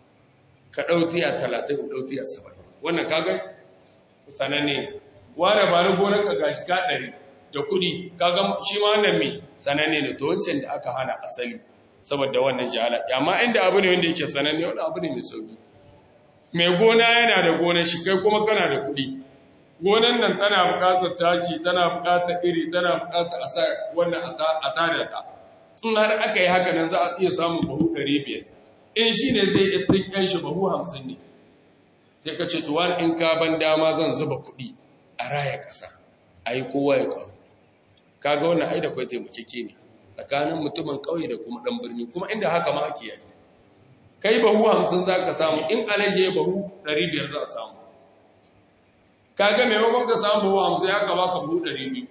ka dau tiya 30 ka dau tiya 70 wannan kaga sananne wani ba ni gonar ka gashi ka 100 da kudi kaga shi ma wannan mai sananne ne to wancan da aka hana asali saboda wannan jahala amma inda abu ne wanda yake sananne wanda abu ne mai sauki mai gona yana da gonar shi kai kuma kana da kudi gonan nan tana buƙatar taki tana buƙatar iri tana buƙatar a sa wannan a tada ta in har aka yi haka nan za a iya samun bahu 500 in shi ne zai iya tinkan shi bahu 50 ne sai ka ce to wani in ka ban dama zan zuba kuɗi a raya ƙasa a yi kowa ya ƙwaro kaga wannan ai da kwai taimakeke ne tsakanin mutumin ƙauye da kuma ɗan birni kuma inda haka ma ake yaki kai bahu hamsin za ka samu in alaje bahu ɗari biyar za a samu kaga maimakon ka samu bahu hamsin ya kaba ka bahu ɗari biyu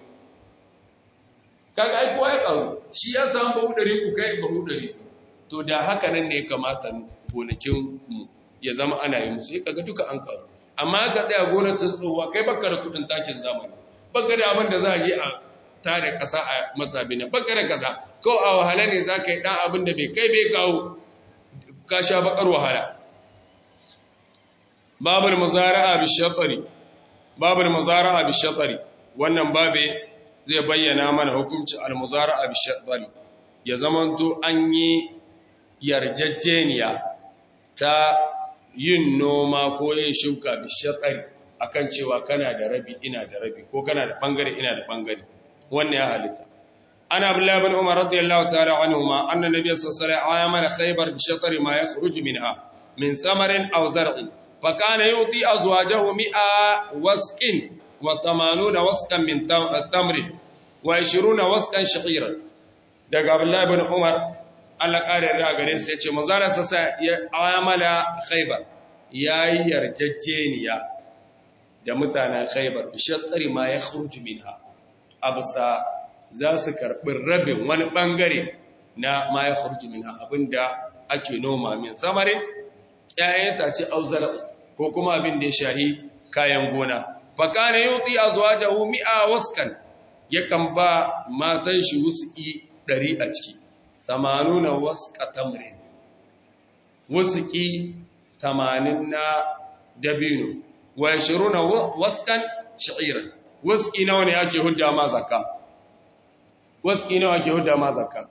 kaga ai kowa ya ƙaru shi ya samu bahu ɗari ku kai bahu ɗari to da haka nan ne kamata gonakin mu ya zama ana yi musu ya kaga duka an ƙaru amma ka tsaya gonar tsuntsuwa kai baka da kuɗin takin zamani baka da abin da za a je a tare ƙasa a matsabi na baka da kaza ko a wahala ne za ka yi ɗan abin da bai kai bai kawo ka sha bakar wahala babul muzara'a bi shatari babul muzara'a bi shatari wannan babe zai bayyana mana hukunci al muzara'a bi shatari ya zamanto an yi yarjejeniya ta yin noma ko yin shuka bishatsari akan cewa kana da rabi ina da rabi ko kana da bangare ina da bangare wannan ya halitta ana abdullahi bin umar radiyallahu ta'ala anhuma anna nabiy sallallahu alaihi wasallam amana khaybar bishatri ma yakhruju minha min samarin aw zar'in fa kana yuti azwajahu mi'a wasqin wa 80 wasqan min tamrin wa 20 wasqan sha'iran daga abdullahi bin umar Allah kare da gare su yace manzara sasa ya amala khaybar yayi yarjejeniya da mutanen khaybar bishatri ma yakhruju minha absa za su karɓi rabin wani ɓangare na ma ya khurji min abinda ake noma min samarin ƴaƴan tace auzar ko kuma abin da ya shahi kayan gona fa kana yuti azwajahu mi'a waskan yakan ba matan shi wuski 100 a ciki samanuna wasqa tamrin wuski 80 na dabino wa 20 waskan sha'iran wuski nawa ne ake hudda ma zakka wasu nawa ke huda ma zakka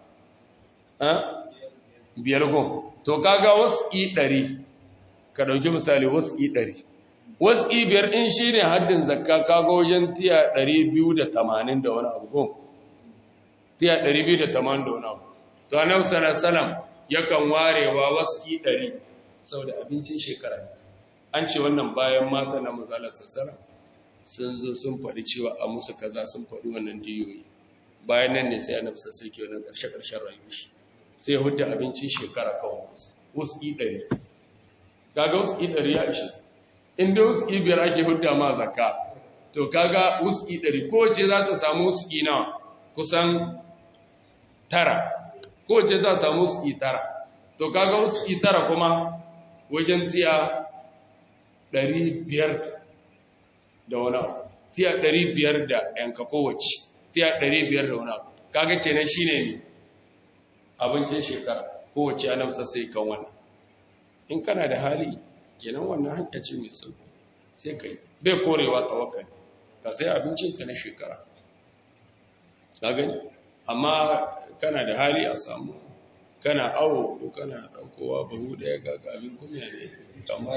biyar gon to kaga wasu ɗari ka ɗauki misali wasu ɗari wasu biyar in shi ne haddin zakka kaga wajen tiya ɗari biyu da tamanin da wani abu gon tiya ɗari biyu da tamanin da wani abu to a nan salam yakan warewa wasu ɗari sau da abincin shekara an ce wannan bayan mata na mazalar sassara sun zo sun faɗi cewa a musu kaza sun faɗi wannan diyoyi bayan nan ne sai annabi sai ke wannan karshe karshen rayuwar shi sai hudda abincin shekara kawai wasu ɗari kaga wasu ɗari ya ishe inda wasu biyar ake hudda ma zakka to kaga wasu ɗari kowace za ta samu wasu na kusan tara kowace za ta samu wasu tara to kaga wasu tara kuma wajen tiya ɗari biyar da wani abu tiya ɗari biyar da yanka kowace tiya ɗari biyar da wani abu kaga kenan shi ne abincin shekara kowace ya nafsa sai kan wannan in kana da hali kenan wannan hanya ce mai sauki sai ka yi bai korewa tawakkali ka sai abincinka na shekara ka gani amma kana da hali a samu kana awo ko kana ɗaukowa bahu ɗaya ga abin kunya ne kamar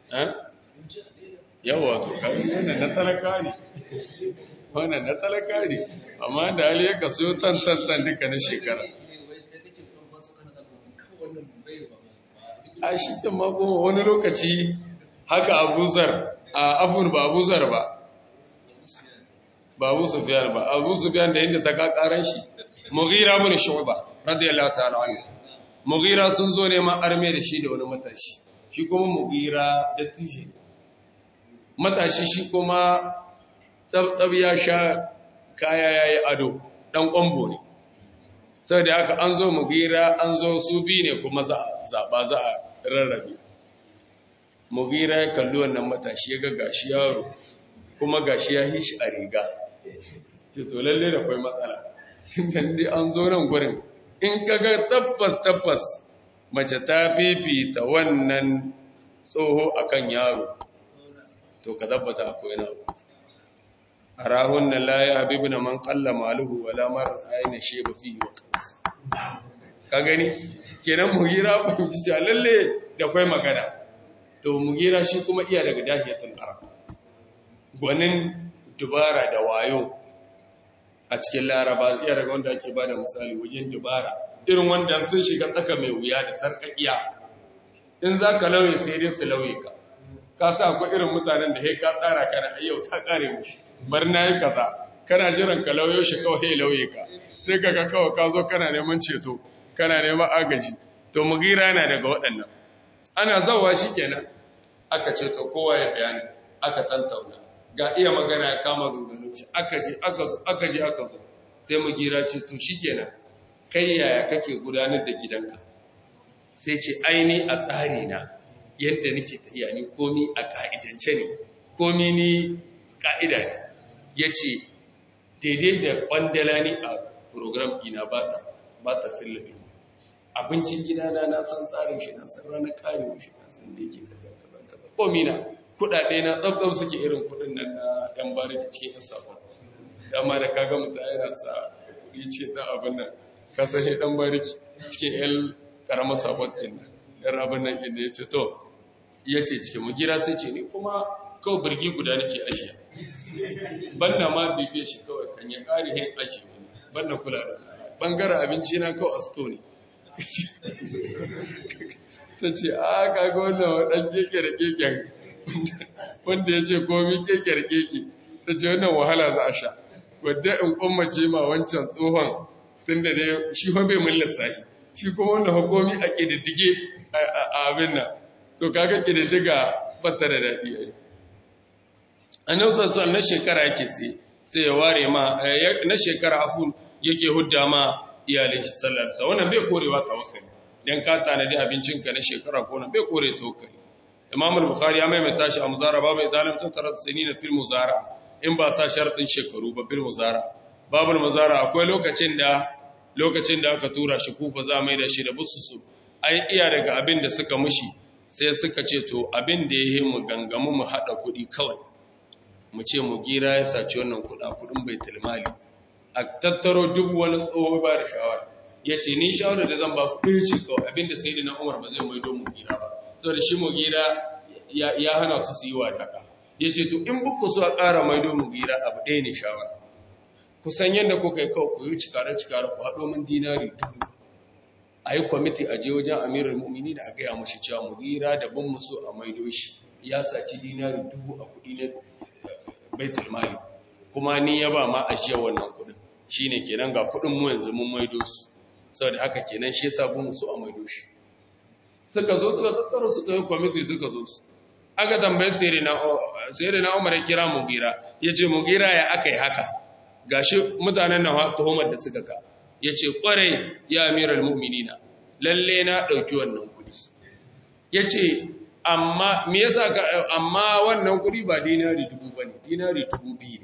yawa to kari wannan na talaka ne wannan na talaka ne amma da hali ya kaso tantantan duka na shekara a shi ɗin mako wani lokaci haka abuzar a afun ba abuzar ba ba abu sufiyan ba abu sufiyan da inda ta kakaran shi mughira mun shu'ba radiyallahu ta'ala anhu mughira sun zo neman arme da shi da wani matashi shi kuma mughira da tishi matashi shi kuma tsabtsab ya sha kaya ya yi ado ɗan ƙwambo ne sau da haka an zo mugira an zo su bi ne kuma zaɓa za a rarrabe mugira ya kalli wannan matashi ya ga gashi yaro kuma gashi ya yi shi a riga ce to lalle da kwai matsala tun dai an zo nan gurin in ka ga tabbas tabbas mace ta fifita wannan tsoho akan yaro to ka tabbata akwai na arahun na la ya habibu na man kalla maluhu wala mar aina sheba fi wa kansa ka gani kenan mugira fahimci cewa lalle da kwai magana to mugira shi kuma iya daga dahiyatul arab gwanin dubara da wayo a cikin laraba iya daga wanda ake bada misali wajen dubara irin wanda sun shiga tsaka mai wuya da sarkakiya in za ka lauye sai dai su lauye ka ka sa akwai irin mutanen da ka tsara kana ayyau ta kare mu bar na yi kaza kana jiran ka lauyo shi kawai lauye ka sai kaga kawai ka zo kana neman ceto kana neman agaji to mugira yana daga waɗannan ana zawa shi kenan aka ce to kowa ya bayani aka tantauna ga iya magana ya kama ganganu ce aka je aka zo aka je aka zo sai mugira ce to shi kenan kai yaya kake gudanar da gidanka sai ce aini a tsari na yadda nake tafiya ni komi a ka'idance ne komi ni ka'ida ne ya ce daidai da kwandala ne a program ina ba ta sillabi abincin gidana na san tsarin shi na san ranar karewa shi na san da yake kaza kaza kaza komi na kudade na tsabtsab suke irin kudin nan na yan bari da cikin yan sabon dama da kaga mutum yana sa kuɗi ce na abin nan ka san shi dan bariki cikin el karamar sabon din yan abin nan inda ya ce to ya ce cikin mugira sai ce ni kuma kawai birgi guda nake ashe banna ma bibiye shi kawai kan ya ƙari hin ashe banna kula da bangaren abinci na kawai a sto ne ta ce a kaga wannan waɗan keke da keken wanda ya ce komi keke da keke ta ce wannan wahala za a sha wadda in kummace ma wancan tsohon tun da dai shi fa bai mun lissafi shi kuma wanda hukumi a ƙididdige a abin nan to kaga ƙididdiga bata da daɗi a yi annan sassan na shekara yake sai sai ya ware ma na shekara afun yake hudda ma iyalin shi sallarsa wannan bai korewa tawakkali dan ka tanadi abincinka na shekara ko na bai kore tawakkali imam al-bukhari ya maimaita shi a muzara babu izalim ta tarat sinina fil muzara in ba sa shartin shekaru ba fil muzara babu muzara akwai lokacin da lokacin da aka tura shi kufa za mai da shi da bususu ai iya daga abin da suka mushi sai suka ce to abin da yayi mu gangamu mu hada kuɗi kawai mu ce mu gira ya saci wannan kuɗa kuɗin baitul mali a tattaro duk wani tsoho ba da shawara ya ce ni shawara da zan ba ku ce kawai abinda sai da na umar ba zai maido mu gira ba saboda shi mu gira ya hana su su yi wa daga ya ce to in buku so a ƙara maido mu gira abu ɗaya ne shawara ku san yadda kuka yi kawai ku yi cikare cikare ku haɗo min dinari dubu a yi kwamiti a je wajen amirar mu'mini da a gaya mashi cewa mu gira da ban musu a maido shi ya saci dinari dubu a kuɗi na baitul mali kuma ni ya ba ma ajiyar wannan kuɗin shine kenan ga kuɗin mu yanzu mun maido su saboda haka kenan shi yasa bu musu a maido shi suka zo suka tattara suka yi kwamiti suka zo su aka tambaye sai na umar ya kira mugira ya ce mugira ya aka yi haka gashi mutanen na tuhumar da suka ka ya ce kwarai ya amiral mu'minina lalle na ɗauki wannan kuɗi ya ce amma me yasa ka amma wannan kuɗi ba dinari dubu ba ne dinari dubu biyu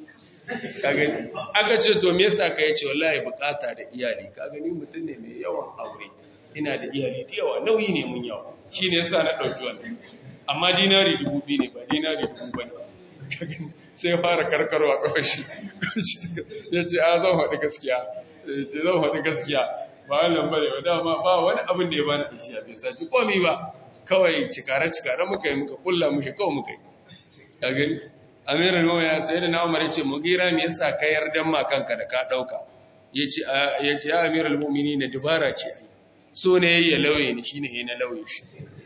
ne ka gani aka ce to me yasa ka yace wallahi bukata da iyali ka gani mutum ne mai yawan aure ina da iyali da yawa nauyi ne mun yawa shine yasa na dauki wannan amma dinari dubu biyu ne ba dinari dubu ba ne ka gani sai fara karkarwa kawai shi ya ce a zan faɗi gaskiya ya ce zan faɗi gaskiya ba wannan bane ba dama ba wani abin da ya bani ishiya bai saci komi ba kawai cikare cikare muka yi muka kulla mushi kawai muka yi ka gani amirin ruwa ya sai da na umar ya ce mugira me yasa ka yarda ma kanka da ka dauka yace yace ya amiral mu'minin na dubara ce ai so ne yayi lauye ni shine yayi na lauye shi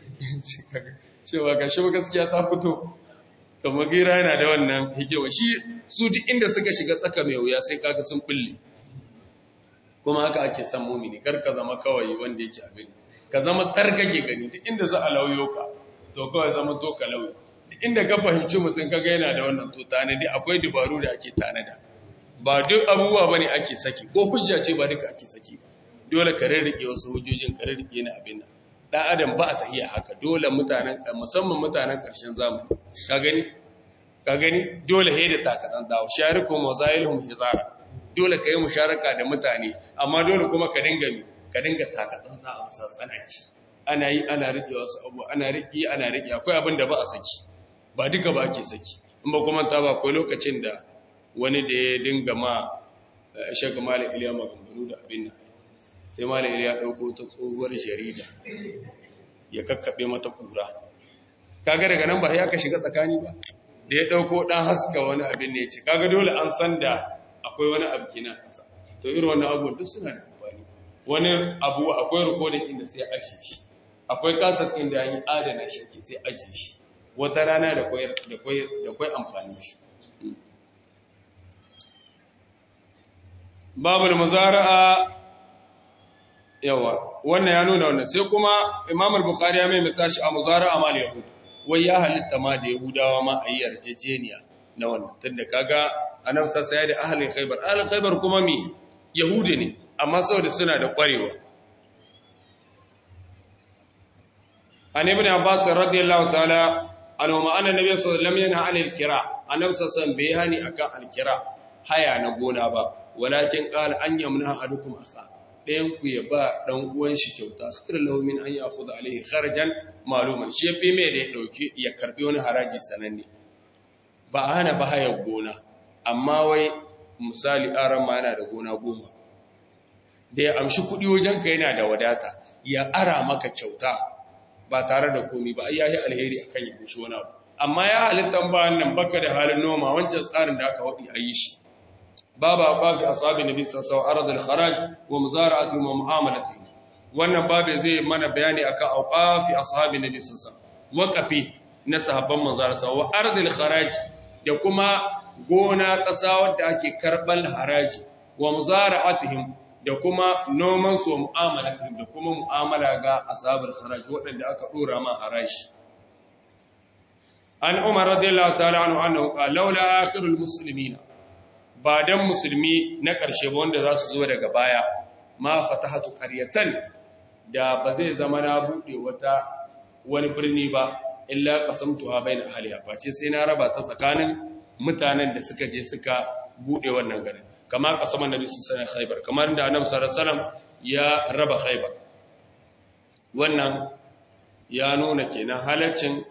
cewa gashi ba gaskiya ta fito to mugira yana da wannan hikewa shi su duk inda suka shiga tsaka mai wuya sai kaga sun bulle kuma haka ake san mu'mini kar ka zama kawai wanda yake abin ka zama tarkake gani duk inda za a lauyo ka to kawai zama to ka lauye inda ka fahimci mutum kaga yana da wannan to tanadi akwai dabaru da ake tanada ba duk abubuwa bane ake saki ko hujja ce ba duka ake saki ba dole ka rarrike wasu hujjojin ka rarrike na abin nan dan adam ba a tahiya haka dole mutanen musamman mutanen karshen zamani ka gani ka gani dole he da takadan dawo sharikum wazailhum hizara dole ka yi musharaka da mutane amma dole kuma ka dinga mi ka dinga takadan da a tsanaki ana yi ana rike wasu abu ana rike ana rike akwai abin da ba a saki ba duka ba ake saki in ba kuma ta ba akwai lokacin da wani da ya dinga ma shaka malam iliya maganganu da abin nan sai malam iliya ɗauko ta tsohuwar jarida ya kakkaɓe mata kura kaga daga nan ba ya ka shiga tsakani ba da ya ɗauko ɗan haska wani abin ne ce kaga dole an san da akwai wani abu kenan ƙasa to irin wannan abubuwan duk suna da amfani wani abu akwai rikodin inda sai ashe shi akwai kasar inda yi adana shi ke sai ajiye shi wata rana da kwai amfani shi babul muzara'a yawa wannan ya nuna wannan sai kuma imam al-bukhari ya maimaita shi a muzara'a mal yahud wai ya halitta ma da yahudawa ma a yi yarjejeniya na wannan tunda kaga annabi sassa ya da ahlul khaybar ahlul khaybar kuma me yahudi ne amma saboda suna da kwarewa an ibn abbas radiyallahu ta'ala anhu ma anna nabiy sallallahu alaihi wasallam yana anil kira annabi sallallahu bai hani akan alkira haya na gona ba walakin qala an yamna ahadukum akha dayan ku ya ba dan uwan shi kyauta sir lahu min an ya'khudha alaihi kharajan maluman shi fi me da ya dauki ya karbi wani haraji sananne ba hana ba haya gona amma wai misali aran ma yana da gona goma da ya amshi kuɗi wajen ka yana da wadata ya ara maka kyauta ba tare da komi ba ai yayi alheri akan ya gushi wani abu amma ya halittan ba nan baka da halin noma wancan tsarin da aka wadi a yi shi babu aqafi ashabi nabi sallallahu alaihi wasallam al-kharaj wa muzara'ati wa mu'amalati wannan babu zai mana bayani akan aqafi ashabi nabi sallallahu alaihi wasallam waqafi na sahabban manzara sa wa ardil kharaj da kuma gona ƙasa wadda ake karɓar haraji wa muzara'atihim da kuma noman su wa mu'amalatihim da kuma mu'amala ga ashabul haraji waɗanda aka dora ma haraji an umar radiyallahu ta'ala anhu annahu qala laula akhirul muslimina ba dan musulmi na ƙarshe ba wanda za su zo daga baya ma fatahatu qaryatan da ba zai zama na bude wata wani birni ba illa qasamtuha bayna ahliha face sai na raba ta tsakanin mutanen da suka je suka bude wannan garin kama qasaman nabi sallallahu alaihi khaybar kamar da annabi sallallahu alaihi wasallam ya raba khaybar wannan ya nuna kenan halaccin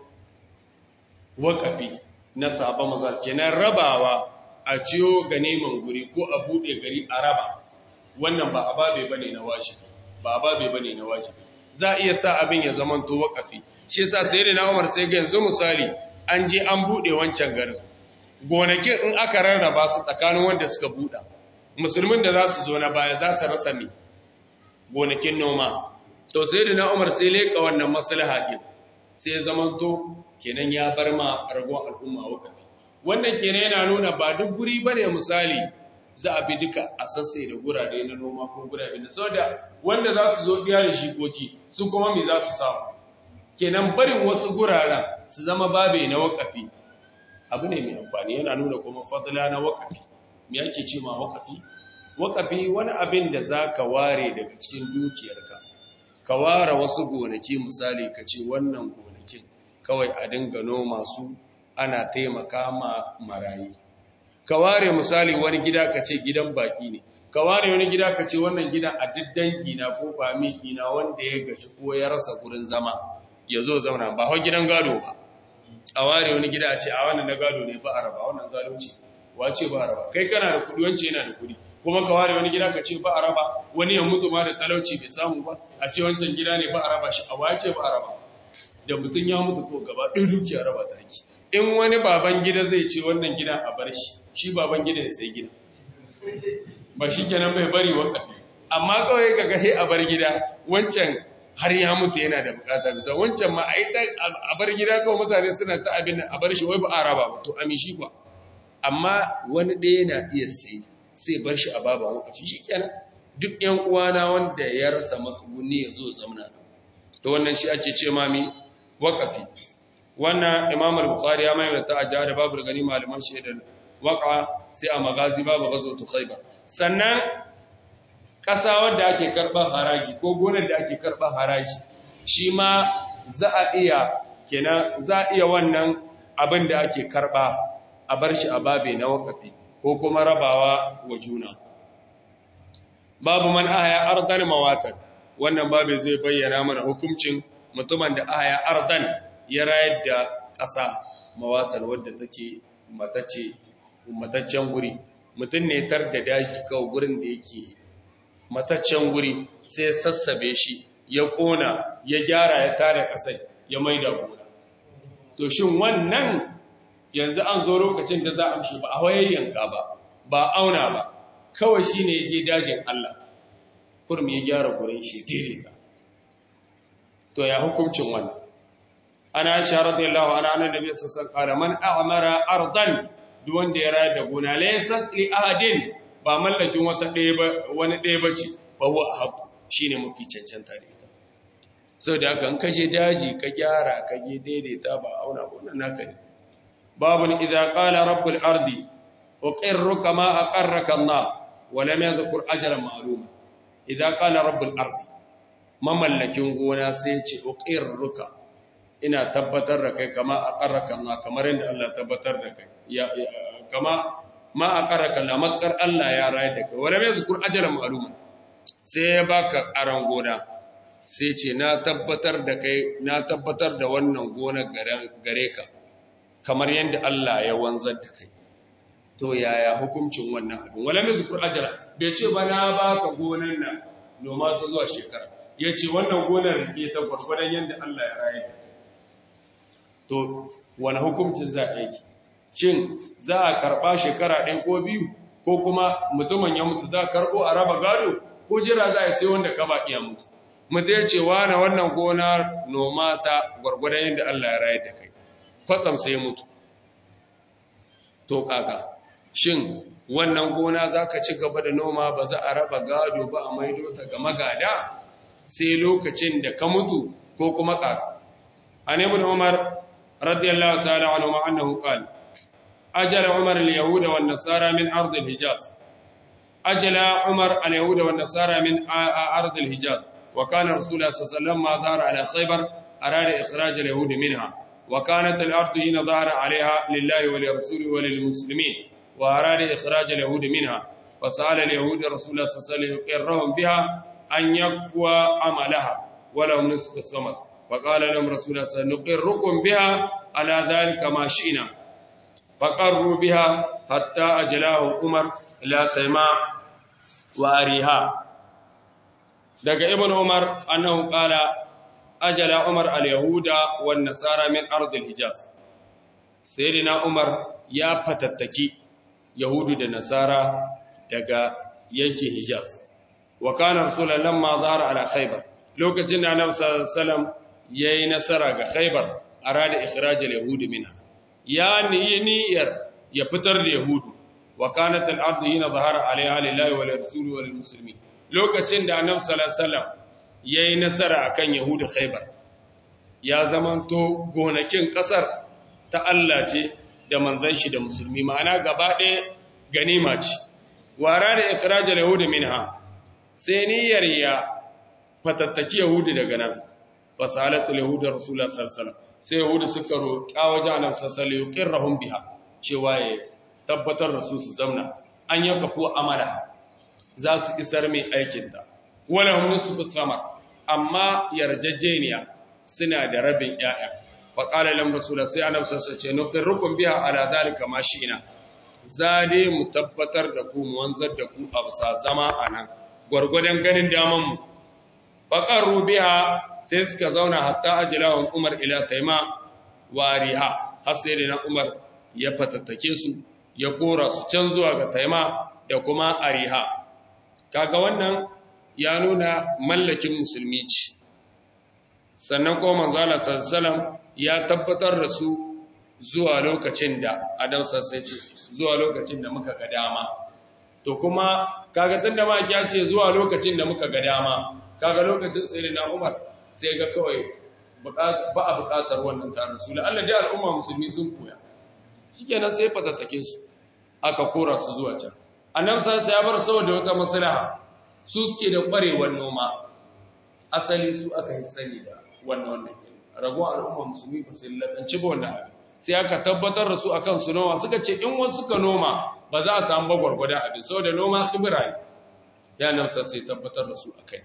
wakafi na sabon mazar kenan rabawa a ciyo ga neman guri ko a bude gari a raba wannan ba ababe bane na wajibi ba ababe bane na wajibi za a iya sa abin ya zama to wakafi shi yasa sai da Umar sai ga yanzu misali an je an bude wancan garin gonakin in aka rarraba su tsakanin wanda suka buda musulmin da za su zo na baya za su rasa me gonakin noma to sai da Umar sai leka wannan maslaha din sai zaman to kenan ya bar ma ragon al'umma wakafi wannan kenan yana nuna ba duk guri bane misali za a bi duka a sassai da gurare na noma ko gurare na saboda wanda za su zo biya da shikoki su kuma me za su samu kenan barin wasu guraren su zama babe na wakafi abu ne mai amfani yana nuna kuma fadla na wakafi me yake ce ma wakafi wakafi wani abin da za ka ware daga cikin dukiyarka ka ware wasu gonaki misali ka ce wannan gonakin kawai a dinga noma su ana taimaka ma marayi ka ware misali wani gida ka ce gidan baki ne ka ware wani gida ka ce wannan gidan a diddanki na ko famiki na wanda ya gashi ko ya rasa gurin zama ya zo zauna ba hau gidan gado ba a ware wani gida a ce a wannan na gado ne ba a raba wannan zalunci wace ba a raba kai kana da kudi wance yana da kudi kuma ka ware wani gida ka ce ba a raba wani ya mutu ma da talauci bai samu ba a ce wancan gida ne ba a raba shi a wace ba a raba da mutum ya mutu ko gaba ɗin dukiya raba ta ake in wani baban gida zai ce wannan gida a bar shi shi baban gida ya sai gida ba shi kenan bai bari wakafi amma kawai ga gahe a bar gida wancan har ya mutu yana da bukata bisa wancan ma a bar gida kawai mutane suna ta abin a bar shi wai ba a raba ba to ami shi ba amma wani ɗaya na iya sai sai bar shi a baba wakafi shi kenan duk yan uwana wanda ya rasa matsuguni ya zo zamana to wannan shi ake ce mami wakafi wannan imam al-bukhari ya maimaita a jihar babu gani malaman shaidar waka sai a magazi babu gazo to khaybar sannan ƙasa wadda ake karɓar haraji ko gonar da ake karɓar haraji shi ma za a iya kenan za a iya wannan abin da ake karɓa a bar shi a babe na wakafi ko kuma rabawa wa juna babu man ahaya ardan mawatan wannan babu zai bayyana mana hukuncin mutumin da ahaya ardan ya rayar da ƙasa mawatar wadda take matace mataccen guri mutum ne tar da daji kawai gurin da yake mataccen guri sai sassabe shi ya kona ya gyara ya tare ƙasai ya maida gona to shin wannan yanzu an zo lokacin da za a amshi ba a wayayyanka ba ba auna ba kawai shi ne ya je dajin Allah kurmi ya gyara gurin shi daidaita to ya hukuncin wannan ana aisha radiyallahu anha annabi sallallahu alaihi wasallam man a'mara ardan duk wanda ya rayar da gona laysat li ahadin ba mallakin wata ɗaya ba wani ɗaya bace fa huwa ahq shine mafi cancanta da ita saboda haka in kaje daji ka gyara ka je daidaita ba auna wannan naka ne babun idza qala rabbul ardi uqirruka ma aqarraka Allah wa lam yadhkur ajran ma'luma idza qala rabbul ardi mamallakin gona sai ya ce uqirruka ina tabbatar da kai kama a ƙarraka Allah kamar yadda Allah tabbatar da kai kama ma a ƙarraka Allah matkar Allah ya rayar da kai wani mai zukur ajalan ma'aluma sai ya baka aran gona sai ce na tabbatar da kai na tabbatar da wannan gona gare ka kamar yadda Allah ya wanzar da kai to yaya hukuncin wannan abin wala mai zukur ajala bai ce ba na baka gonan nan noma ta zuwa shekara ya ce wannan gonar rike ta gwargwadon yadda Allah ya raye to wani hukuncin za a yi shin za a karɓa shekara ɗaya ko biyu ko kuma mutumin ya mutu za a karɓo a raba gado ko jira za a sai wanda ka ba iya mutu mutu ya ce na wannan gonar noma ta gwargwadon yadda Allah ya raye da kai kwatsam sai mutu to kaka shin wannan gona za ka ci gaba da noma ba za a raba gado ba a maido ta ga magada sai lokacin da ka mutu ko kuma kaka an ibn umar radiyallahu ta'ala anhu ma annahu qala ajala umar al-yahuda wan nasara min ard al-hijaz ajala umar al-yahuda wan nasara min ard al-hijaz wa kana rasulullah sallallahu alaihi wasallam ma dhara ala khaybar arada ikhraj al-yahud minha wa kanat al-ard hina dhara alaiha lillahi wa lirasulihi wa lilmuslimin وأراد إخراج اليهود منها فسأل اليهود رسول الله صلى الله عليه وسلم يقرهم بها أن يكفوا عملها ولهم نصف الثمر فقال لهم رسول الله صلى الله عليه وسلم نقركم بها على ذلك ما شئنا فقروا بها حتى أجلاه عمر إلى سماء وأريها daga ibn umar annahu qala ajala umar al-yahuda wan nasara min ard al-hijaz sayyidina umar ya fatattaki Yahudu da Nasara daga yankin Hijaz. Wa kana Rasulullah lamma zahara ala Khaybar. Lokacin da Annabi sallallahu alaihi wasallam yayi nasara ga Khaybar, arada ikhrajal yahudi minha. Ya niyyar ya fitar da Yahudu. Wa kanat al-ardu hina zahara alaiha lillahi wa lirrasuli wa lilmuslimin. Lokacin da Annabi sallallahu alaihi wasallam yayi nasara akan Yahudu Khaybar. Ya zamanto gonakin kasar ta Allah ce da manzan shi da musulmi ma'ana gaba ɗaya ganima ce wara da ikirajar yahudu minha sai niyyar ya fatattaki yahudu daga nan fasalatul yahudu rasulullah sallallahu sai yahudu suka roƙa waje annabi sallallahu alaihi wasallam biha cewa ya tabbatar da su su zamna an yi kafu amala za su isar mai aikin ta wala hum nisfu sama amma yarjejeniya suna da rabin 'ya'ya faƙala lam rasula sai annabi sassa ce nuqirrukum biha ala zalika ma shi'na zade mu tabbatar da ku mu wanzar da ku a bisa zama anan gurgurdan ganin daman mu faqarru biha sai suka zauna hatta ajlahum umar ila taima wariha har sai da umar ya fatattake su ya kora su can zuwa ga taima da kuma ariha kaga wannan ya nuna mallakin musulmi ce sannan ko manzo Allah sallallahu alaihi ya tabbatar da su zuwa lokacin da Adam sai ce zuwa lokacin da muka ga dama to kuma kaga tunda ma ya ce zuwa lokacin da muka ga dama kaga lokacin sai na Umar sai ga kawai ba a buƙatar wannan tarin su Allah dai al'umma musulmi sun koya shikenan sai fatattake su aka kora su zuwa can annabi sai ya bar saboda wata maslaha su suke da ƙwarewar noma asali su aka yi sani da wannan wannan ragon al'umma musulmi ba su lakanci ba wannan abin sai aka tabbatar da su akan su noma suka ce in wasu suka noma ba za a samu ba gwargwadon abin saboda noma khibra ne ya nan sai tabbatar da su akai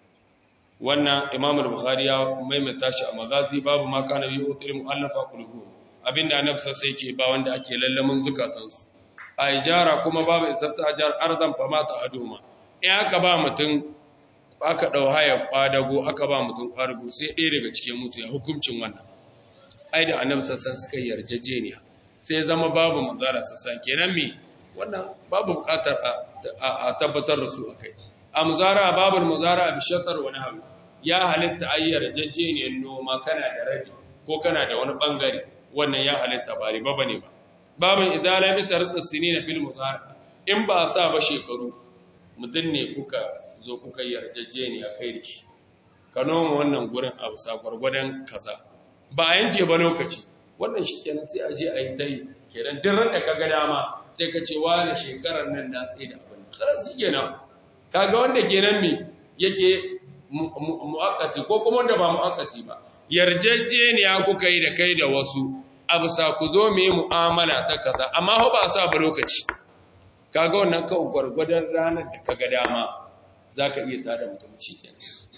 wannan imam al-bukhari ya maimaita shi a magazi babu ma kana bi utul mu'allafa qulubuhum abinda annabi sai yake ba wanda ake lallamin zukatansu a ijara kuma babu isarta ajar ardan fa mata aduma in aka ba mutum aka ɗau haya ƙwadago aka ba mutum ƙwadago sai ɗaya daga cikin mutu ya hukuncin wannan ai da annabi sassan suka yi yarjejeniya sai zama babu manzara sassan kenan me wannan babu buƙatar a tabbatar da su akai a muzara babu muzara a bishatar wani halu ya halitta a yi yarjejeniyar noma kana da rabi ko kana da wani ɓangare wannan ya halitta ba riba ba ne ba babin idala bi tarda sinina fil muzara in ba sa ba shekaru mutum ne kuka zo kuka yarjejeniya kai da shi ka noma wannan gurin a bisa gwargwadon kaza ba a yanke ba lokaci wannan shi kenan sai a je a yi ta yi kenan duk ran da ka ga dama sai ka ce wani shekarar nan na tsaye da abin kar su kenan kaga wanda kenan me yake mu'akkati ko kuma wanda ba mu'akkati ba yarjejeniya kuka yi da kai da wasu a bisa ku zo mu yi mu'amala ta kaza amma ho ba sa ba lokaci kaga wannan kawai gwargwadon ranar da ka ga dama za ka iya tada mutum shi ke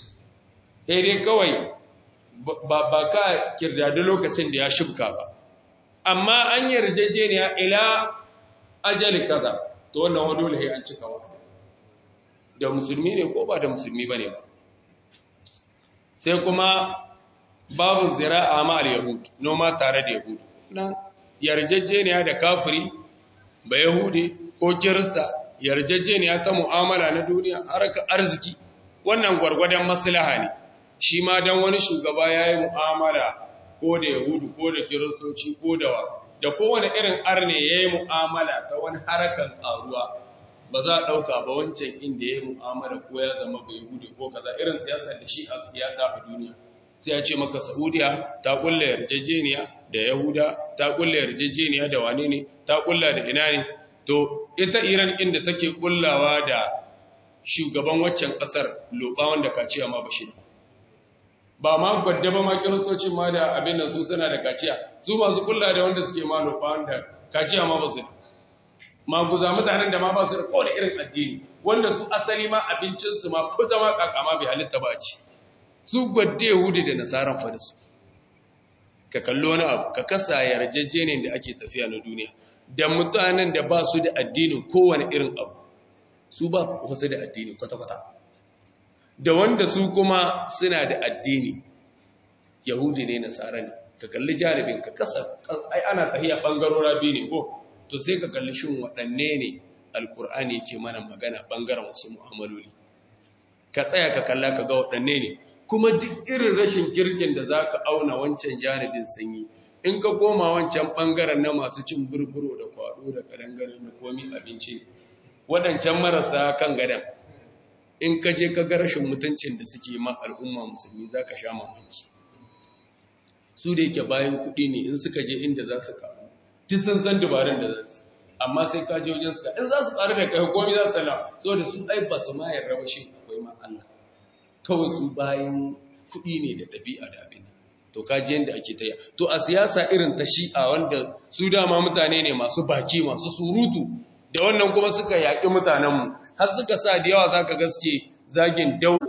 sai dai kawai ba ka kirdadi lokacin da ya shubka ba amma an yarjejeniya ila ajali kaza to wannan wani dole an cika wa da musulmi ne ko ba da musulmi ba ne ba sai kuma babu zira'a ma al-yahud noma tare da yahud nan yarjejeniya da kafiri ba yahudi ko kirista yarjejeniya ta mu'amala na duniya harka arziki wannan gwargwadon maslaha ne shi ma dan wani shugaba yayi mu'amala ko da yahudu ko da kiristoci ko da da kowane irin arne yayi mu'amala ta wani harakan karuwa ba za a ɗauka ba wancan inda ya yi mu'amala ko ya zama bai hudu ko kaza irin siyasar da shi a siyasa a duniya sai ya ce maka saudiya ta kulla yarjejeniya da yahuda ta kulla yarjejeniya da wane ne ta kulla da ina ne to ita iran inda take kullawa da shugaban waccan ƙasar loba wanda kaciya ma bashi ba ma gwadda ba ma kiristocin ma da abin da su suna da kaciya su masu kulla da wanda suke ma loba wanda kaciya ma ba su maguza mutanen da ma ba su da kowane irin addini wanda su asali ma abincinsu ma ko zama kakama bai halitta ba ci su gwadde yahudi da nasaran fa da su ka kallo wani abu ka kasa yarjejeniyar da ake tafiya na duniya da mutanen da ba su da addinin kowane irin abu su ba wasu da addini kwata-kwata da wanda su kuma suna da addini yahudi ne nasara ne ka kalli jaribin ka kasa ai ana tahiya bangarora biyu ne ko to sai ka kalli shin waɗanne ne alkur'ani yake mana magana ɓangaren wasu mu'amaloli ka tsaya ka kalla ka ga waɗanne ne kuma duk irin rashin kirkin da za ka auna wancan janibin sanyi in ka koma wancan ɓangaren na masu cin burburo da kwado da ƙarangaren da komi abinci waɗancan marasa kan gadon in ka je ka ga rashin mutuncin da suke ma al'umma musulmi za ka sha mamaki su da yake bayan kuɗi ne in suka je inda za su karu duk sun san dabarun da za su amma sai ka je wajen suka in za su ƙaru da kai komi za su sana saboda su ai ba su ma yarda ba shi akwai ma Allah kawai su bayan kuɗi ne da ɗabi'a da abin to ka ji yadda ake taya to a siyasa irin ta shi'a wanda su dama mutane ne masu baki masu surutu da wannan kuma suka yaƙi mutanenmu har suka sa da yawa za ka gaske zagin dau